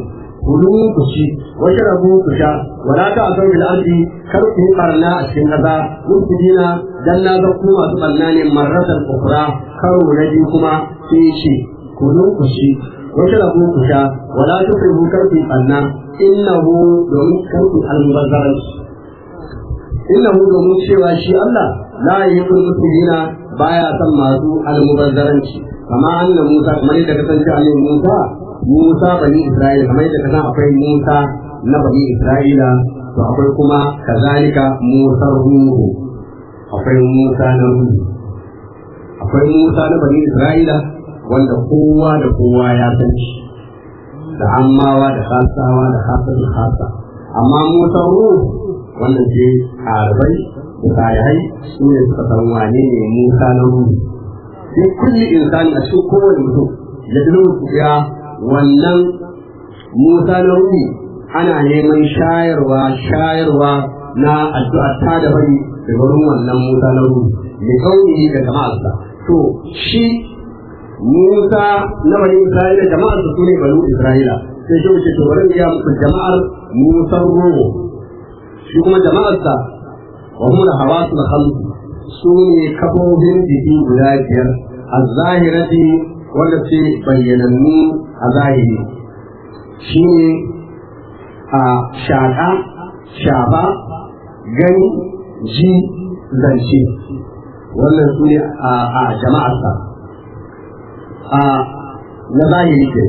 kulu ku ci wata rabu ku sha wala ta asau bil ardi kar ku yi barna a cikin ƙasa mutudina dan na ga ku masu barna ne marratan ukra karo na biyu kuma sai ce kulu ku ci wata rabu ku sha wala ta kai kar ku yi barna innahu domin kar ku almubazzaranci innahu domin cewa shi Allah la yuhibbul mutudina baya son masu almubazzaranci kama anna Musa kamar yadda kasance a Musa Musa bani Isra'ila kamar yadda kasan akwai Musa na bani Isra'ila to akwai kuma kazalika Musa ruhu akwai Musa na ruhu akwai Musa na bani Isra'ila wanda kowa da kowa ya san shi da ammawa da kasawa da kasar da kasa amma Musa ruhu wanda ke harbai da salihai su ne suka san wane ne Musa na ruhu sai kulli insani a cikin kowane mutum ya ya wannan Musa na ruhi ana neman shayarwa shayarwa na addu'a ta da bari da wurin wannan Musa na ruhi da kauni da jama'arsa to shi Musa na bani Isra'ila jama'arsa su ne bani Isra'ila sai shi wuce to bari ya muku jama'ar Musa ruhu shi kuma jama'arsa wa hum da hawasul khamsu su ne kafofin jiki guda biyar a zahirati wanda ce bayyanannu a zahiri shi ne a shaƙa shafa gani ji zance wannan su ne a jama'arsa a na zahiri ke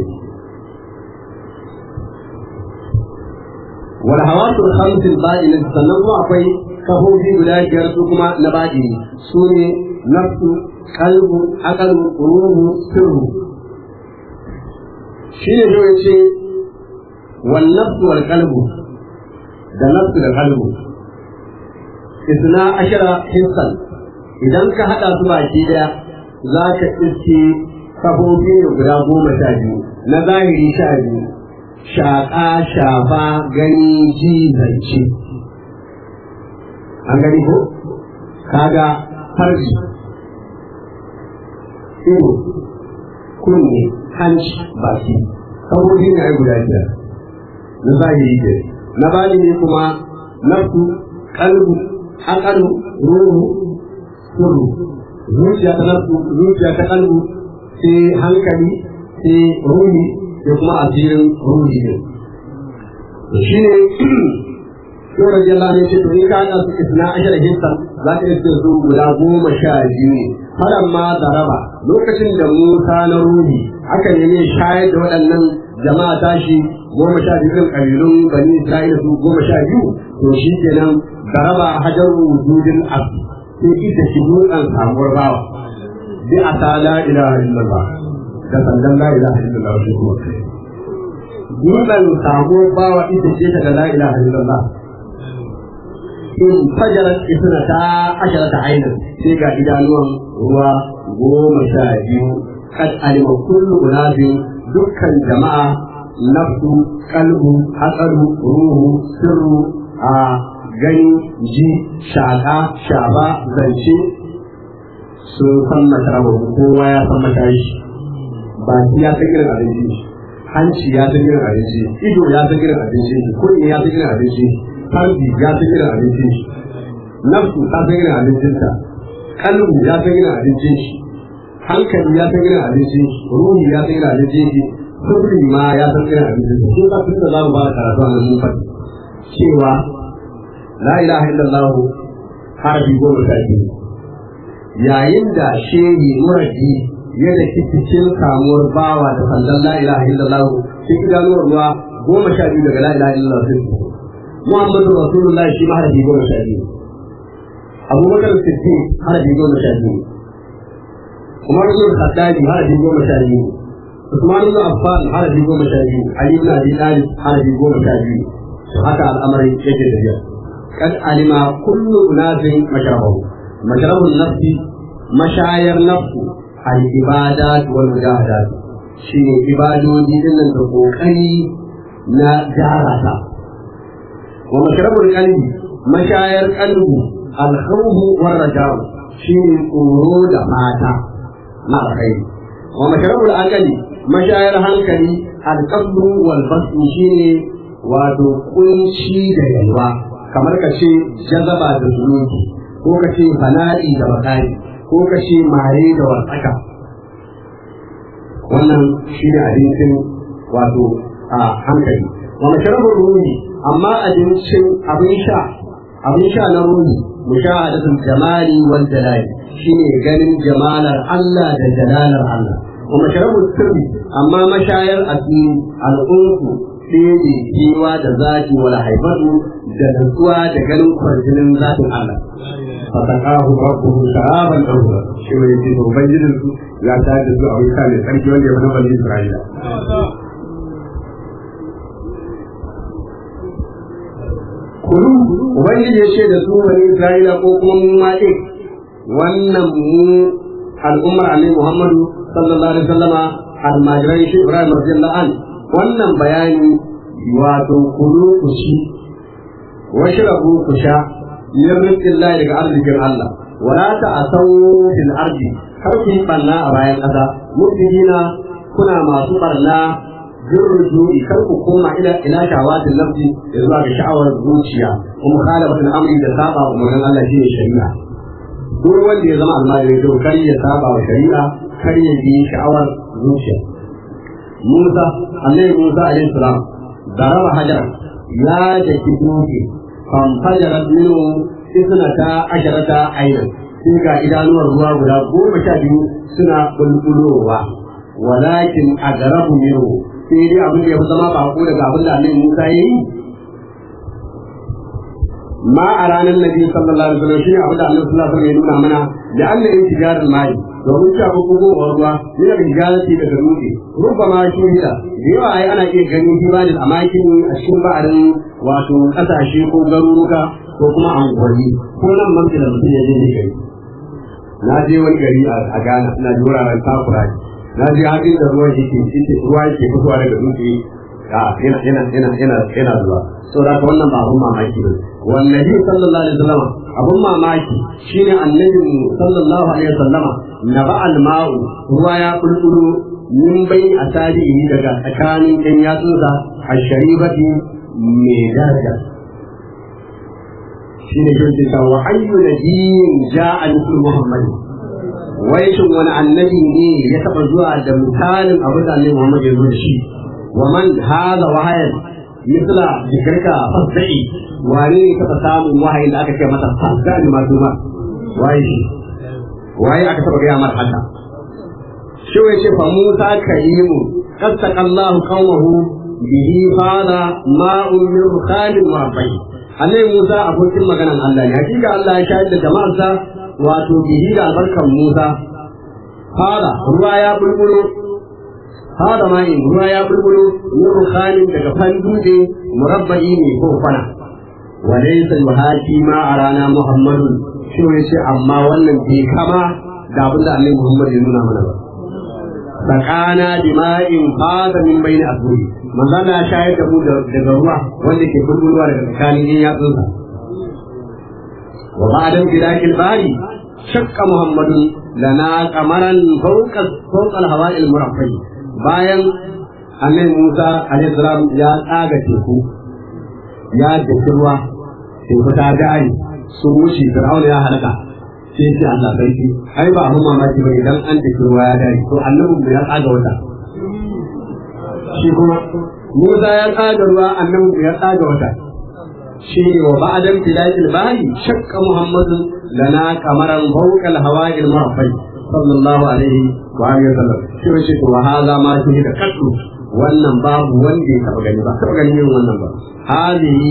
wal hawasul khamsil ba'in sannan kuma akwai kafofi guda biyar su kuma na baɗini su ne nafsu kalbu akalu ruhu sirru shi ne zai ce wal nafsu wal kalbu da nafsu da kalbu isna ashara hissan idan ka haɗa su baki daya za ka iske kafofi ne guda goma sha biyu na zahiri sha biyu shaƙa shafa gani ji zance an gani ko kaga farji ido kunne hanci baki saboda ne ai guda biyar na zahiri ke na bani ne kuma nafsu kalbu akalu ruhu sirru zuciya ta nafsu zuciya ta kalbu sai hankali sai ruhi da kuma asirin ruhi ne shi ne Yau da jalla ne ce to in ka haɗa su isna ashar hinsa za ka iske su guda goma sha biyu ne. Faran ma da raba lokacin da Musa na ruhi aka nemi shayar da waɗannan jama'a tashi goma sha biyu ɗin ƙabilun bani Isra'ila su goma sha biyu to shi kenan da raba hajar wujudin as sai ita shi dutsen samuwar bawa. Bi a ta la ilaha illallah da sandan la ilaha illallah shi kuma kai. Dutsen samuwar bawa ita ce ta da la ilaha illallah. in fajarar isna ta ashara ta ainin sai ga idanuwan ruwa goma sha biyu kad alima kullu unafin dukkan jama'a nafsu kalbu hatsaru ruhu sirru a gani ji shaka shaba zance sun san masarawa kowa ya san matashi baki ya san irin abinci hanci ya san irin abinci ido ya san irin abinci kunne ya san irin abinci farji ya san irin abincin shi nafsu ta san irin abincinta kalbu ya san irin abincin shi hankali ya san irin abincin shi ruhi ya san irin abincin shi sabri ma ya san irin abincin shi sun kafin da za mu ba da karatu a nan faɗi cewa la ilaha illallah harafi goma sha biyu yayin da shehi muradi ya da cikin samuwar bawa da sandan la ilaha illallah sai idanuwar ruwa goma sha biyu daga la ilaha illallah sai Muhammadu Rasulullah shi ma harafi goma sha biyu. Abubakar Siddiq harafi goma sha biyu. Umar ibn Khattabi harafi goma sha biyu. Usman ibn Affan harafi goma sha biyu. Ali ibn Abi Talib harafi goma sha biyu. Haka al'amarin yake tafiya. Kad alima kullu unasin mashrabahu. Mashrabun nafsi mashayar nafsu al ibadat wal mujahadat. Shine ibadoji dinnan da kokari na jarata. ومشرب القلب مشاعر قلب الخوف والرجاء شيء قرود ماتا مع الخير wa masharabul aqali mashayar hankali alqabru wal basu shine wato kunci da yalwa kamar ka ce jazaba da zunubi ko ka ce fana'i da bakari ko ka ce maye da wasaka wannan shi ne abincin wato a hankali wa masharabul ruhi amma abincin abin sha abin sha na ruhi mushahadatul jamali wal jalali shine ganin jamalar Allah da jalalar Allah wa masharabul sirri amma mashayar asiri al'unku ɗebe kewa da zaki wala haifatu da nutsuwa da ganin kwarjinin zatin Allah fasakahu rabbuhu sharaban dawra shi mai yake ubangijin su ya ta da su a wuta ne sarki wanda ya fi bani Isra'ila kulu ubangiji ya ce da su bani Isra'ila ko kuma mu ma ɗin wannan mu al'ummar annabi Muhammadu sallallahu alaihi wasallama almajiran shi Ibrahim radiyallahu an wannan bayani wato kulu ku ci washrabu ku sha min rizqillahi daga arzikin Allah wala ta'asaw fil ardi kar ku yi barna a bayan ƙasa mutijina kuna masu barna jirrujui kar ku koma ila ila shawatin nafsi da zuwa ga sha'awar zuciya kuma khalafatul amri da saba wa umarnin Allah shine shari'a duk wanda ya zama almajiri to kar ya saba wa shari'a kar ya bi sha'awar zuciya Musa annabi Musa alaihi salam daraba hajar ya daki dutse fanfajarat minhu isnata asharata aynan sai ga idanuwar ruwa guda goma sha biyu suna bulbulowa walakin agarabu minhu sai dai abin da ya fi zama bako daga abin da annabi Musa ya yi ma a ranar nabi sallallahu alaihi wasallam shine abin da annabi sallallahu alaihi wasallam ya nuna mana da Allah ya tijar mai domin cewa ko ko ruwa yana da hijarati daga dutse rubba ma shi da yawa ai ana iya ganin hibarin amakin a cikin ba'arin wato kasashe ko garuruka ko kuma anguwanni ko nan mamci da mutum ya je ne gari na je wani gari a Ghana ina ji wuraren takura na je hakin da ruwan yake yake ruwa yake fitowa daga dutse a yana yana yana yana yana zuwa saboda haka wannan ba abun mamaki ba wallahi sallallahu alaihi wasallam abun mamaki shine annabi sallallahu alaihi wasallama naba alma'u ruwa ya bulbulu min bai asabihi daga tsakanin ɗan yatsunsa a sharibati mai daraja shine yake cewa wa ayyu nabiyyin ja'a mislu muhammadin wai shin wani annabi ne ya taba zuwa da misalin abin da annabi Muhammad ya zo da shi wa man hada wahayan misla jikarka fasai wani ne taba samun wahayin da aka ce masa fasai ma duma waye shi waye aka taba gaya masa haka shi wai ce fa Musa karimu qattaka Allahu qaumahu bihi fada ma'un min khalil murabbai annabi Musa abokin maganan Allah ne hakika Allah ya shahid da jama'arsa wato bihi da albarkan Musa fada ruwa ya bulbulo fada mai ruwa ya bulbulo min rukhanin daga fanduje murabba'i ne ko kwana wa laysa yuhaki ma arana muhammadun shi ne ce amma wannan bai kama da abin da annabi Muhammad ya nuna mana ba sakana bima'in fada min bayni asburi manzo Allah ya shayar da mu daga ruwa wanda ke bulbulowa daga tsakanin yatsunsa وبعد امتلاك الباري شق محمد لنا قمرا فوق فوق الهواء المرفع bayan annabi Musa alaihi salam ya tsaga teku ya daki ruwa teku ta gari sun wuce Fir'auna ya halaka sai ce Allah sarki ai ba abun mamaki ba idan an daki ruwa ya gari to annabi ya tsaga wata shi kuma Musa ya tsaga ruwa annabi ya tsaga wata shi wa ba'dan bilal bahi shakka muhammadun lana kamaran fawqa al-hawa'i al-murfai sallallahu alaihi wa alihi wasallam shi ne to wa hada ma shi da kaddu wannan babu wanda ya taba gani ba taba gani yin wannan ba hadihi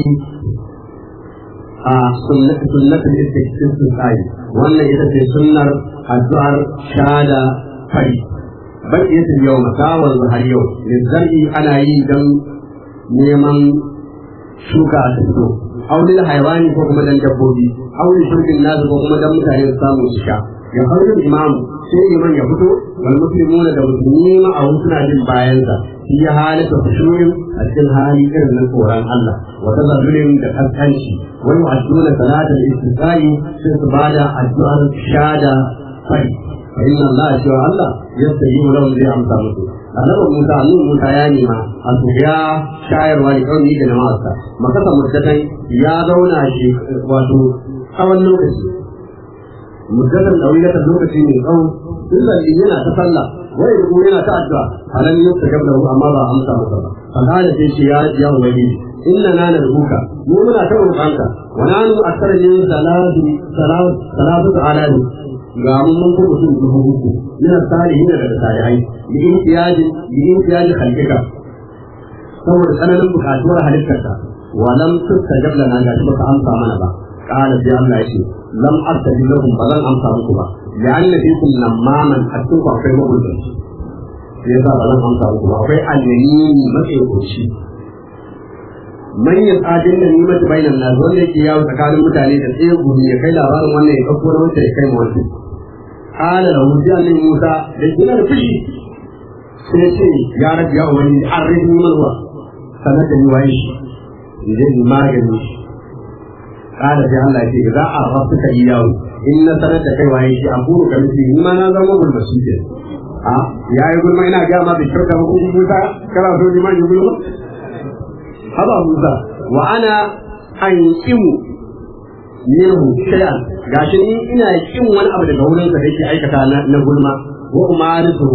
a sunnatu sunnatu istisqai wannan ita ce sunnar addu'ar shada fari baqiyatul yawma kawal har yau lizzari ana yi dan neman shuka a fito aulil haiwani ko kuma dan dabbobi aulil shirkin nasu ko kuma dan mutane su samu su sha ya farko imam sai iman ya fito wal muslimuna da musulmi ma a suna jin bayansa shi ya halata khushu'in a cikin hali irin na tsoron Allah wa tazarrurin da kaskanci wani addu'a salatul istisqai sai su bada addu'ar shada fari fa inna Allah cewa Allah yastajibu lahum zai amsa musu annabi Musa annabi Musa ya nema a su ya shayarwa da kawai da jama'arsa makasa muddatan ya zauna shi wato tsawon lokaci muddatan dawilatan lokaci ne tsawo illa yana ta sallah wai da yana ta addu'a halan yau ta gaba amma ba amsa masa ba fa kana sai shi ya ya ubangiji inna na narbuka mu muna ta roƙanka wa nanu akthara min salatu salatu salatu alani ga mun mun kuma sun dubu uku ina salihin da salihai bi imtiyaji bi imtiyaji khalqika saboda tsananin bukatuwar halittarka wa lam tustajab lana ga shi baka amsa mana ba qala sai Allah ya ce lam astajib lakum ba zan amsa muku ba la'anna fikum namaman hatta ku akwai mabudin sai yasa ba zan amsa muku ba akwai alyamini matsayi manyan adin da nimar da bainan nasu wanda yake yawo tsakanin mutane da tsaye gudu ya kai labarin wannan ya ɗauko na wancan ya kai ma wancan kala da wuce annabi musa da gina da fushi sai ce ya rabu ya wani an rage neman ruwa sanar da ni waye shi idan ni magani shi kala sai Allah ya ce za a rasu ka yi yawo in na sanar da kai waye shi a buru ka nufi ni ma na zama gulmashi ke a ya yi gulma ina gaya ma bai kyauta ba ko musa kana so ni ma yi gulma haba Musa wa ana an kimu minhu shay'an gashi ni ina kin wani abu daga wurin sa da yake aikata na, na gulma wa umarisu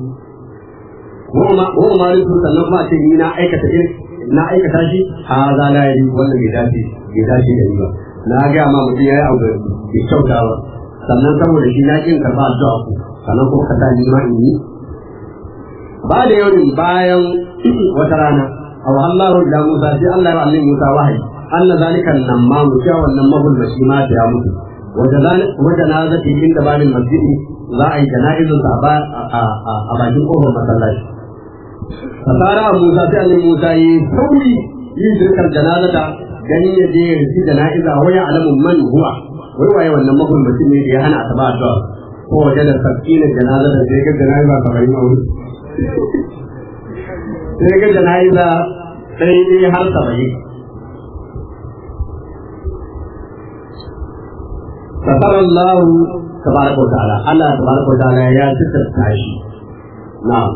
wa ma wa umarisu sannan kuma ce ni na aikata irin na aikata shi ha za la yi wannan bai dace bai dace da ni ba na ga ma mutum yayi abu bai kyauta ba sannan saboda shi na kin karba addu'a ku sannan kuma ka sa ni ma in yi ba da yau bayan wata rana aw Allahu da Musa sai Allah ya annabi Musa wahayi Allah zalika nan ma mu cewa wannan mabul bashi ma ta ya mutu wajen na zaki inda babin masjidi za a yi jana'izun sa a bakin kofar masallaci fasara Musa sai annabi Musa yi sauri yin shirkar janazata ganin ya je ya rufi jana'iza waya alamun man huwa wai waye wannan mabul bashi ne da ya hana ta ba addu'a ko wajen da sakina janazata sai ga jana'iza kamar yi mauri sai ga jana'iza sai dai har saba'in Fasar Allah tabaraka wa ta'ala Allah tabaraka wa ta'ala ya tsirta shi na'am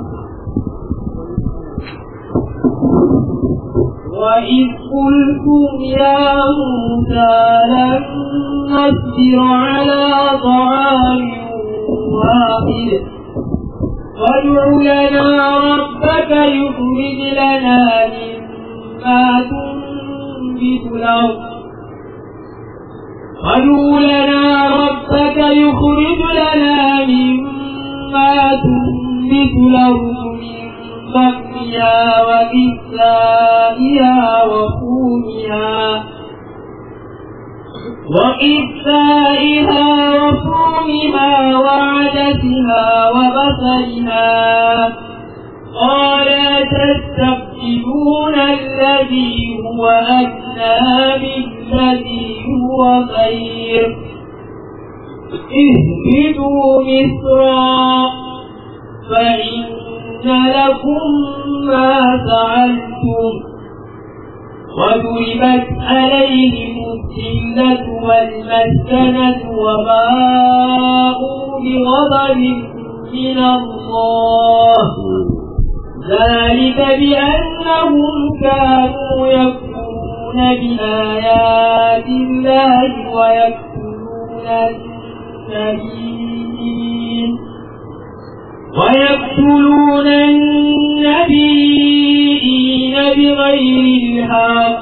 وإذ قلتم يا موسى لن نصبر على طعام واحد وادع لنا ربك يخرج لنا مما تنبت الأرض وادع لنا ربك يخرج لنا مما تنبت الأرض من بقلها وكسائها وفومها وإفائها وفومها وعدسها وبصلها قال تستبدلون الذي هو أدنى بالذي هو خير اهبطوا مصرا فإن لكم ما فعلتم وضربت عليهم الذلة والمسكنة وباءوا بغضب من الله ذلك بأنهم كانوا يكفرون بآيات الله ويقتلون النبيين ويقتلون النبيين بغير الحق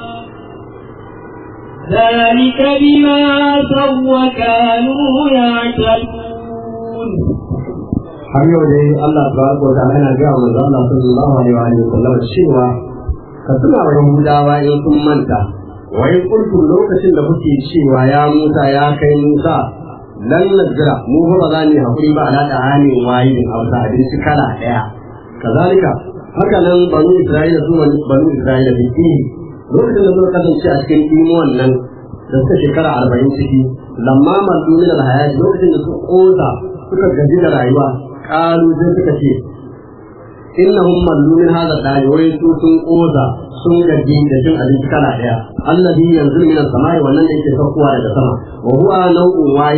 ذلك بما عصوا وكانوا يعتدون har yau dai Allah tabaraka wa ta'ala yana ga manzo Allah sallallahu alaihi wa sallam cewa ka tuna wa Yahudawa in kun manta wa in kuntum lokacin da kuke cewa ya Musa ya kai Musa lan najra mu ba za mu hakuri ba ala da hali wahidin a wata abinci kala daya kazalika haka nan banu Isra'ila su banu Isra'ila da ke lokacin da suka kasance a cikin imuwan nan da suka shekara arba'in ciki lamma masu min alhayat lokacin da suka kosa suka gaji da rayuwa kalu sai suka ce innahum mallu min hadha dai wai su sun kosa sun gaji da cin abinci kala daya allazi yanzu min as-samai wannan da yake saukowa daga sama wa huwa nau'un wahid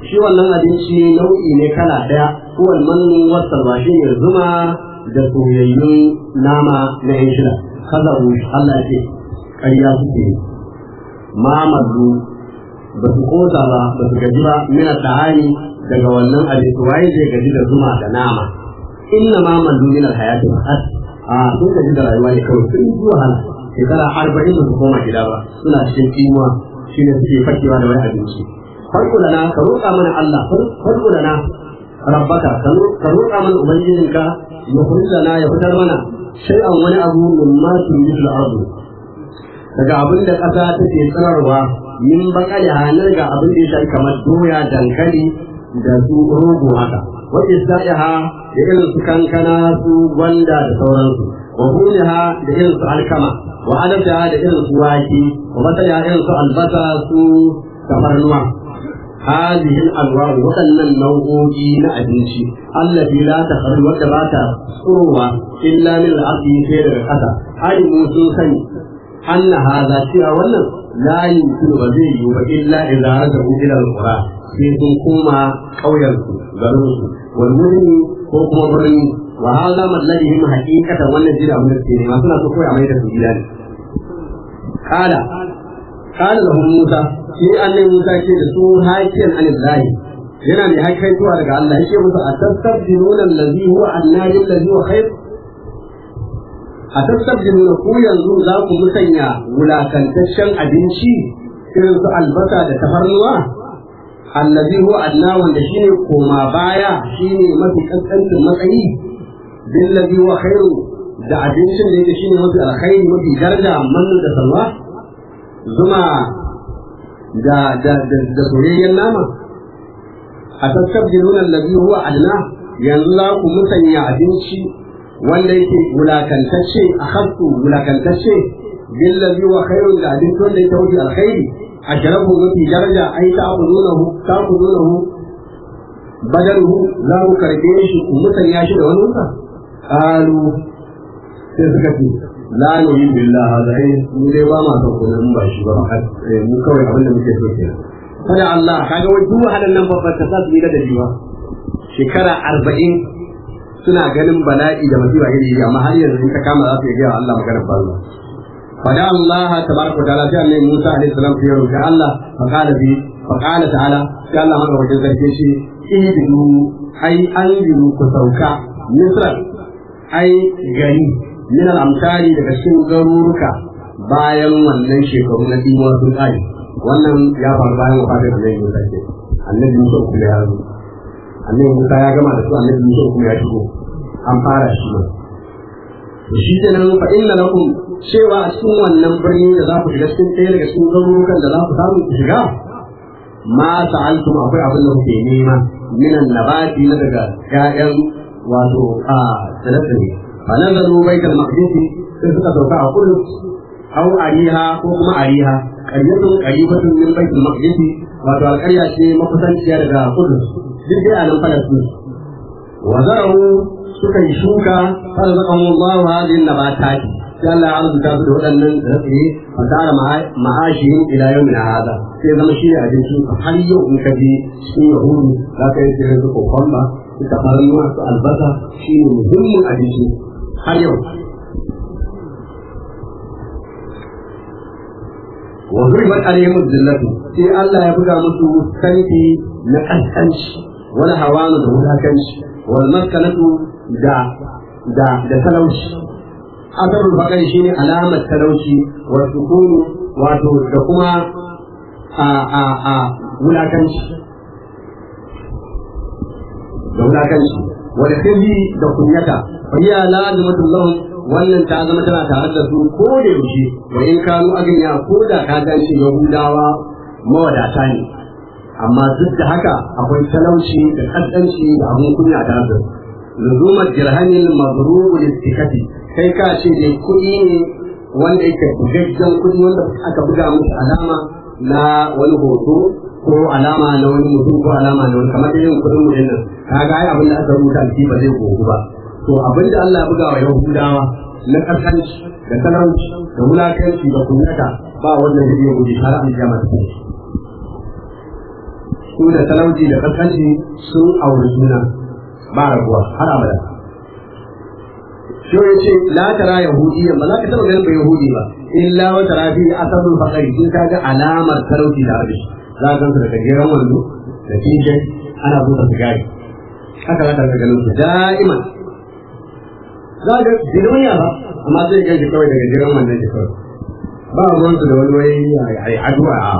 shi wannan abinci nau'i ne kala ɗaya kowane mannin wasan ba shi ne zuma da soyayyun nama na yan shida kaza Allah ya ce ƙarya suke yi ma mallu ba su kosa ba ba su gaji ba mina ta'ani daga wannan abinci waye zai gaji da zuma da nama inna ma mallu min alhayati faqat a sun gaji da rayuwa ne kawai sun yi wahala shekara arba'in ba su koma gida ba suna cikin kimuwa shi ne suke fakewa da wani abinci farko da na ka roƙa mana Allah farko da na rabbaka ka roƙa mana ubangijinka ya kurilla na ya fitar mana shay'an wani abu min ma tunbitul ardu daga abin da ƙasa take tsararwa min bakali hanar ga abin da ya shafi kamar doya dankali da su rogo haka wa isaiha da irin su kankana su gwanda da sauransu wa huliha da irin su alkama wa adata da irin su wake wa masaya irin su albasa su tafarnuwa هذه الأنواع وكان النوعي نأبنشي التي لا تخرج وكبات صروة إلا من الأرض خير الحسا أي موسو سني أن هذا شيء أولا لا يمكن وزيه إلا إذا رجعوا إلى القرى في كوما قويرسو غروسو والمهم كوكما برني وهذا مطلبهم حقيقة والنجيل أمر السيني ما سنة تقوي عميدة في جلالي قال قال لهم موسى shi annabi Musa ce da su hakiyan anillahi yana mai haikaituwa daga Allah yake musu a tastabdiluna allazi huwa annabi allazi huwa khair a tastabdiluna ku yanzu za ku musanya wulakantaccen abinci irin su albasa da tafarnuwa allazi huwa anna wanda shine koma baya shine mafi kankancin matsayi billazi huwa khairu da abincin da yake shine mafi alkhairi mafi daraja mannu da salwa zuma da da da da soyayyen nama a tasabbilun allazi huwa adna yanzu za ku musanya abinci wanda yake wulakantacce a hasu wulakantacce billazi wa khairun da abinci wanda yake wuce alkhairi a jarabu mafi daraja ai ta akudunahu ta akudunahu badaluhu za ku karbe shi ku musanya shi da wani wuta qalu sai suka ce la nuri billah hada ai mu dai ba ma son kuma mun ba shi ba mu kawai abin da muke so kenan kada Allah kaga wai duk wahalan nan babbar ta sa su yi da jiwa shekara arba'in suna ganin bala'i da masifa iri iri amma har yanzu in ta kama za su iya gaya Allah maganar banza fada Allah tabaraka wa ta'ala sai annabi Musa alaihi salam ya roƙi Allah fa qala bi fa qala ta'ala sai Allah madaukakin sarki shi ihdidu ai anziru ku sauka misra ai gari min al-amsari daga cikin garuruka bayan wannan shekaru na dimuwar sun ƙare wannan ya faru bayan wafatar da zai yi sake annabi Musa kuma ya zo annabi Musa ya gama da su annabi Musa kuma ya shigo an fara shi ne to shi da nan fa inna lakum cewa a cikin wannan birni da za ku shiga cikin ɗaya daga cikin garurukan da za ku samu ku shiga ma sa'altum akwai abin da kuke nema minan nabati na daga ƴaƴan wato a tsire-tsire fa nazaru baitul maqdis sai suka sauka a kudu aw ariha ko kuma ariha qaryatun qaribatun min baitul maqdis wato alƙarya ce makusanciya daga kudu duk dai a nan falastin wa zarahu suka yi shuka har zaka mu Allah hadin nabatati sai Allah ya arzuta su da waɗannan rafi fa tara ma'ashin ila yawmin hada sai zama shi abincin har yau in ka je cikin yahudu za ka yi sai su kokomba su tafarnuwa su albasa shi ne muhimmin abinci har yau wa zuribat alaihim zillatu sai Allah ya buga musu santi na kaskanci wal hawanu da wulakanci wal maskanatu da da da talauci asarul bakai shine alamar talauci wa sukunu wato da kuma a a a wulakanci da wulakanci wal khizi da kunyata fa hiya lazimatul lahum wannan ta zama tana tare da su ko da yaushe wa in kanu agniya ko da ka ganci yahudawa mawadata ne amma duk da haka akwai talauci da kaddanci da abun kunya tare da su luzumar jirhamin mazrubu listikati kai ka ce dai kuɗi ne wanda yake bugaggen kuɗi wanda aka buga musu alama na wani hoto ko alama na wani mutum ko alama na wani kamar irin kuɗin mu nan kaga ai abin da aka rubuta shi ba zai gogu ba to abin da Allah ya buga wa Yahudawa na kaskanci da talauci da wulakanci da kunyata ba wannan da zai guji har an jama ta su da talauci da kaskanci sun auri juna ba rabuwa har abada shi ya ce la tara yahudiyyan ba za ka taɓa ganin ba yahudi ba illa wa tara fi asabul faqari sun ka ga alamar talauci da arbi za ka gansu da gajeren wando da tishin ana buɗe sigari haka za ka ga ganin su da'iman za ka ga duniya ba amma sai ga shi kawai da gajeren wandon shi kawai ba ruwansu da wani wai ai addu'a a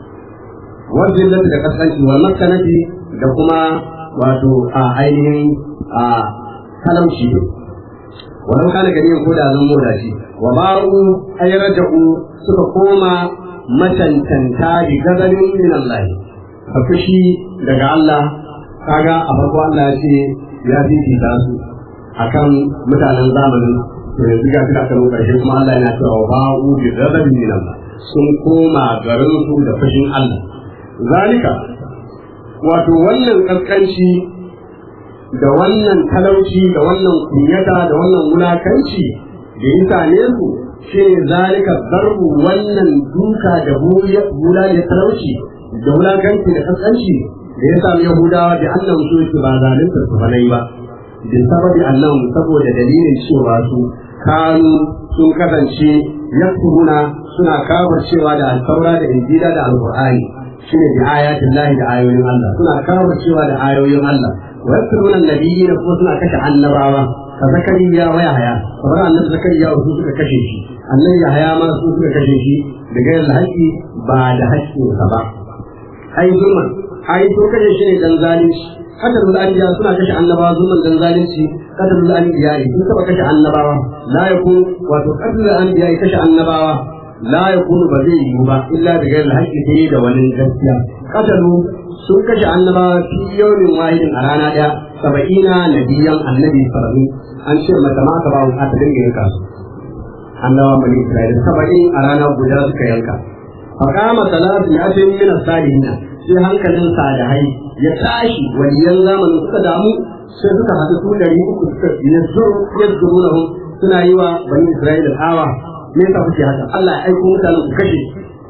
wajen da kasance wa makanati da kuma wato a ainihin a talauci ne walau kana gani ko da zan moda shi wa ba'u ay raja'u suka koma matantanta bi gadarin min Allah ka fushi daga Allah kaga a farko Allah ya ce ya fifita su akan mutanen zamanin to yanzu ga kira kan karshe kuma Allah yana cewa ba'u bi gadarin min Allah sun koma garin su da fushin Allah zalika wato wannan kaskanci da wannan talauci da wannan kunyata da wannan wulakanci da ya same su shi ne zalika darbu wannan duka da hula da talauci da wulakanci da kaskanci da ya sami yahudawa da annan su su ba zalunta su banai ba da sababi annan saboda dalilin cewa su kanu sun kasance yakfuruna suna kafar cewa da alfaura da injila da alqur'ani shine bi ayatin lahi da ayoyin Allah suna kafar cewa da ayoyin Allah ويذكرون النبيين kuma suna kashe annabawa ka zakariya wa yahaya kamar annabi zakariya su suka kashe shi annabi yahaya ma su suka kashe shi da gairar haƙƙi ba da haƙƙinsa ba ai zulman ai to kashe shi ne dan zalunci katarul anbiya suna kashe annabawa zulman dan zalunci katarul anbiya sun taba kashe annabawa la yakun wato katarul anbiya kashe annabawa la yakunu ba zai yiwu ba illa da gairar haƙƙi sai da wani gaskiya katalu sun kashe annabawa fi yawmin wahidin a rana ɗaya saba'ina nabiyan annabi saba'in an ce mata ma ka bawo ta dinga yanka su annabawa bani isra'ila saba'in a rana guda suka yanka faqama salatu ya ce min salihin sai hankalin salihai ya tashi waliyan zamanin suka damu sai suka haɗu su ɗari uku suka yazzuru yazzuru lahum suna yi wa bani isra'ila tsawa me yasa kuke haka Allah ya aiko mutanen ku kashe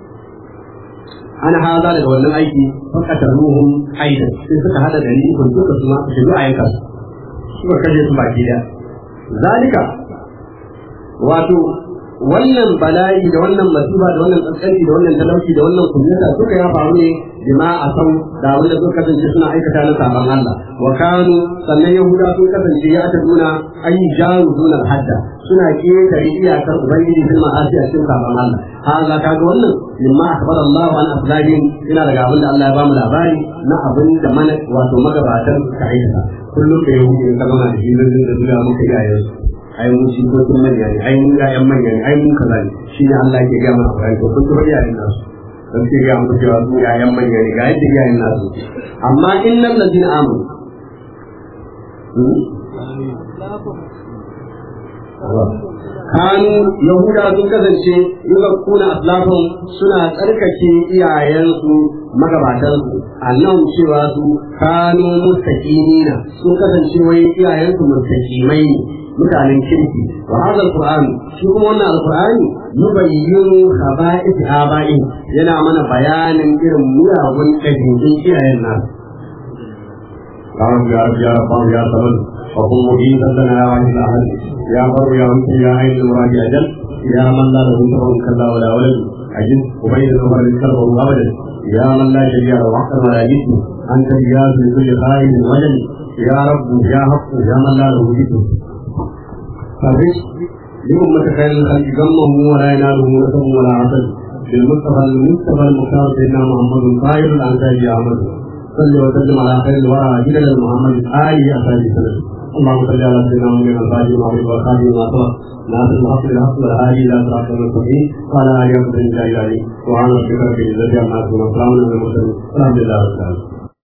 ana haza daga wannan aiki fakatar ruhun aidan sai suka hada da ni kun duka su ma su shigo a yanka su suka kashe su baki da zalika wato wannan bala'i da wannan masifa da wannan kaskanci da wannan talauci da wannan kunyata duka ya faru ne bima a sau da abin da suka kasance suna aikata na sabon Allah wa kanu sannan yahuda sun kasance ya ta nuna ayi jaru dunar hadda suna ketare iyakar ubangiji fil ma'asi a cikin sabon Allah haza kaga wannan mimma akbar Allah an aflahim ina daga abin da Allah ya bamu labari na abin da mana wato magabatan suka aikata kullum da yahudi in ka zama da shi zai da zuwa muka iyayen su ai mun shi ko kun manya ne ai mun ƴaƴan manya ne ai mun kaza ne shi ne Allah ke ga mana Qur'ani to kun kuma iyayen nasu dan ke ga muku cewa su ƴaƴan manya ne ga yadda iyayen nasu amma innal ladina amanu kanu yahuda sun kasance yuga kuna aslafin suna tsarkake iyayensu magabatansu annan cewa su kanu mustaqimina sun kasance wai iyayensu mustaqimai ne mutanen kirki wa hadha alquran shi kuma wannan alqurani yubayyinu khaba'ith aba'in yana mana bayanin irin muyagun ɗabi'un iyayen nasu يا رب يا رب يا رب يا صبر وقل مجيبا لنا يا واحد الاحد يا بر يا وكي يا عين المراد اجل يا من لا له سبب كلا ولا ولد اجل وبين الامر الكرب ابدا يا من لا شريك له حق ولا جسم انت الجاز لكل خائف وجل يا رب يا حق يا من لا له جسم فرج لأمة خير الخلق غمه ولا يناله نسب ولا عسل بالمصطفى المصطفى المختار سيدنا محمد خير الانساب يا عمد صل وسلم على خير الورى جلال محمد آله أصحابه وسلم اللهم صل على سيدنا محمد الفاتح وعلى والخاتم ما سبق ناصر الحق بالحق والهادي الى صراط المستقيم وعلى اله وصحبه اجمعين وعلى ربك رب العزه عما يصفون وسلام على المرسلين والحمد لله رب العالمين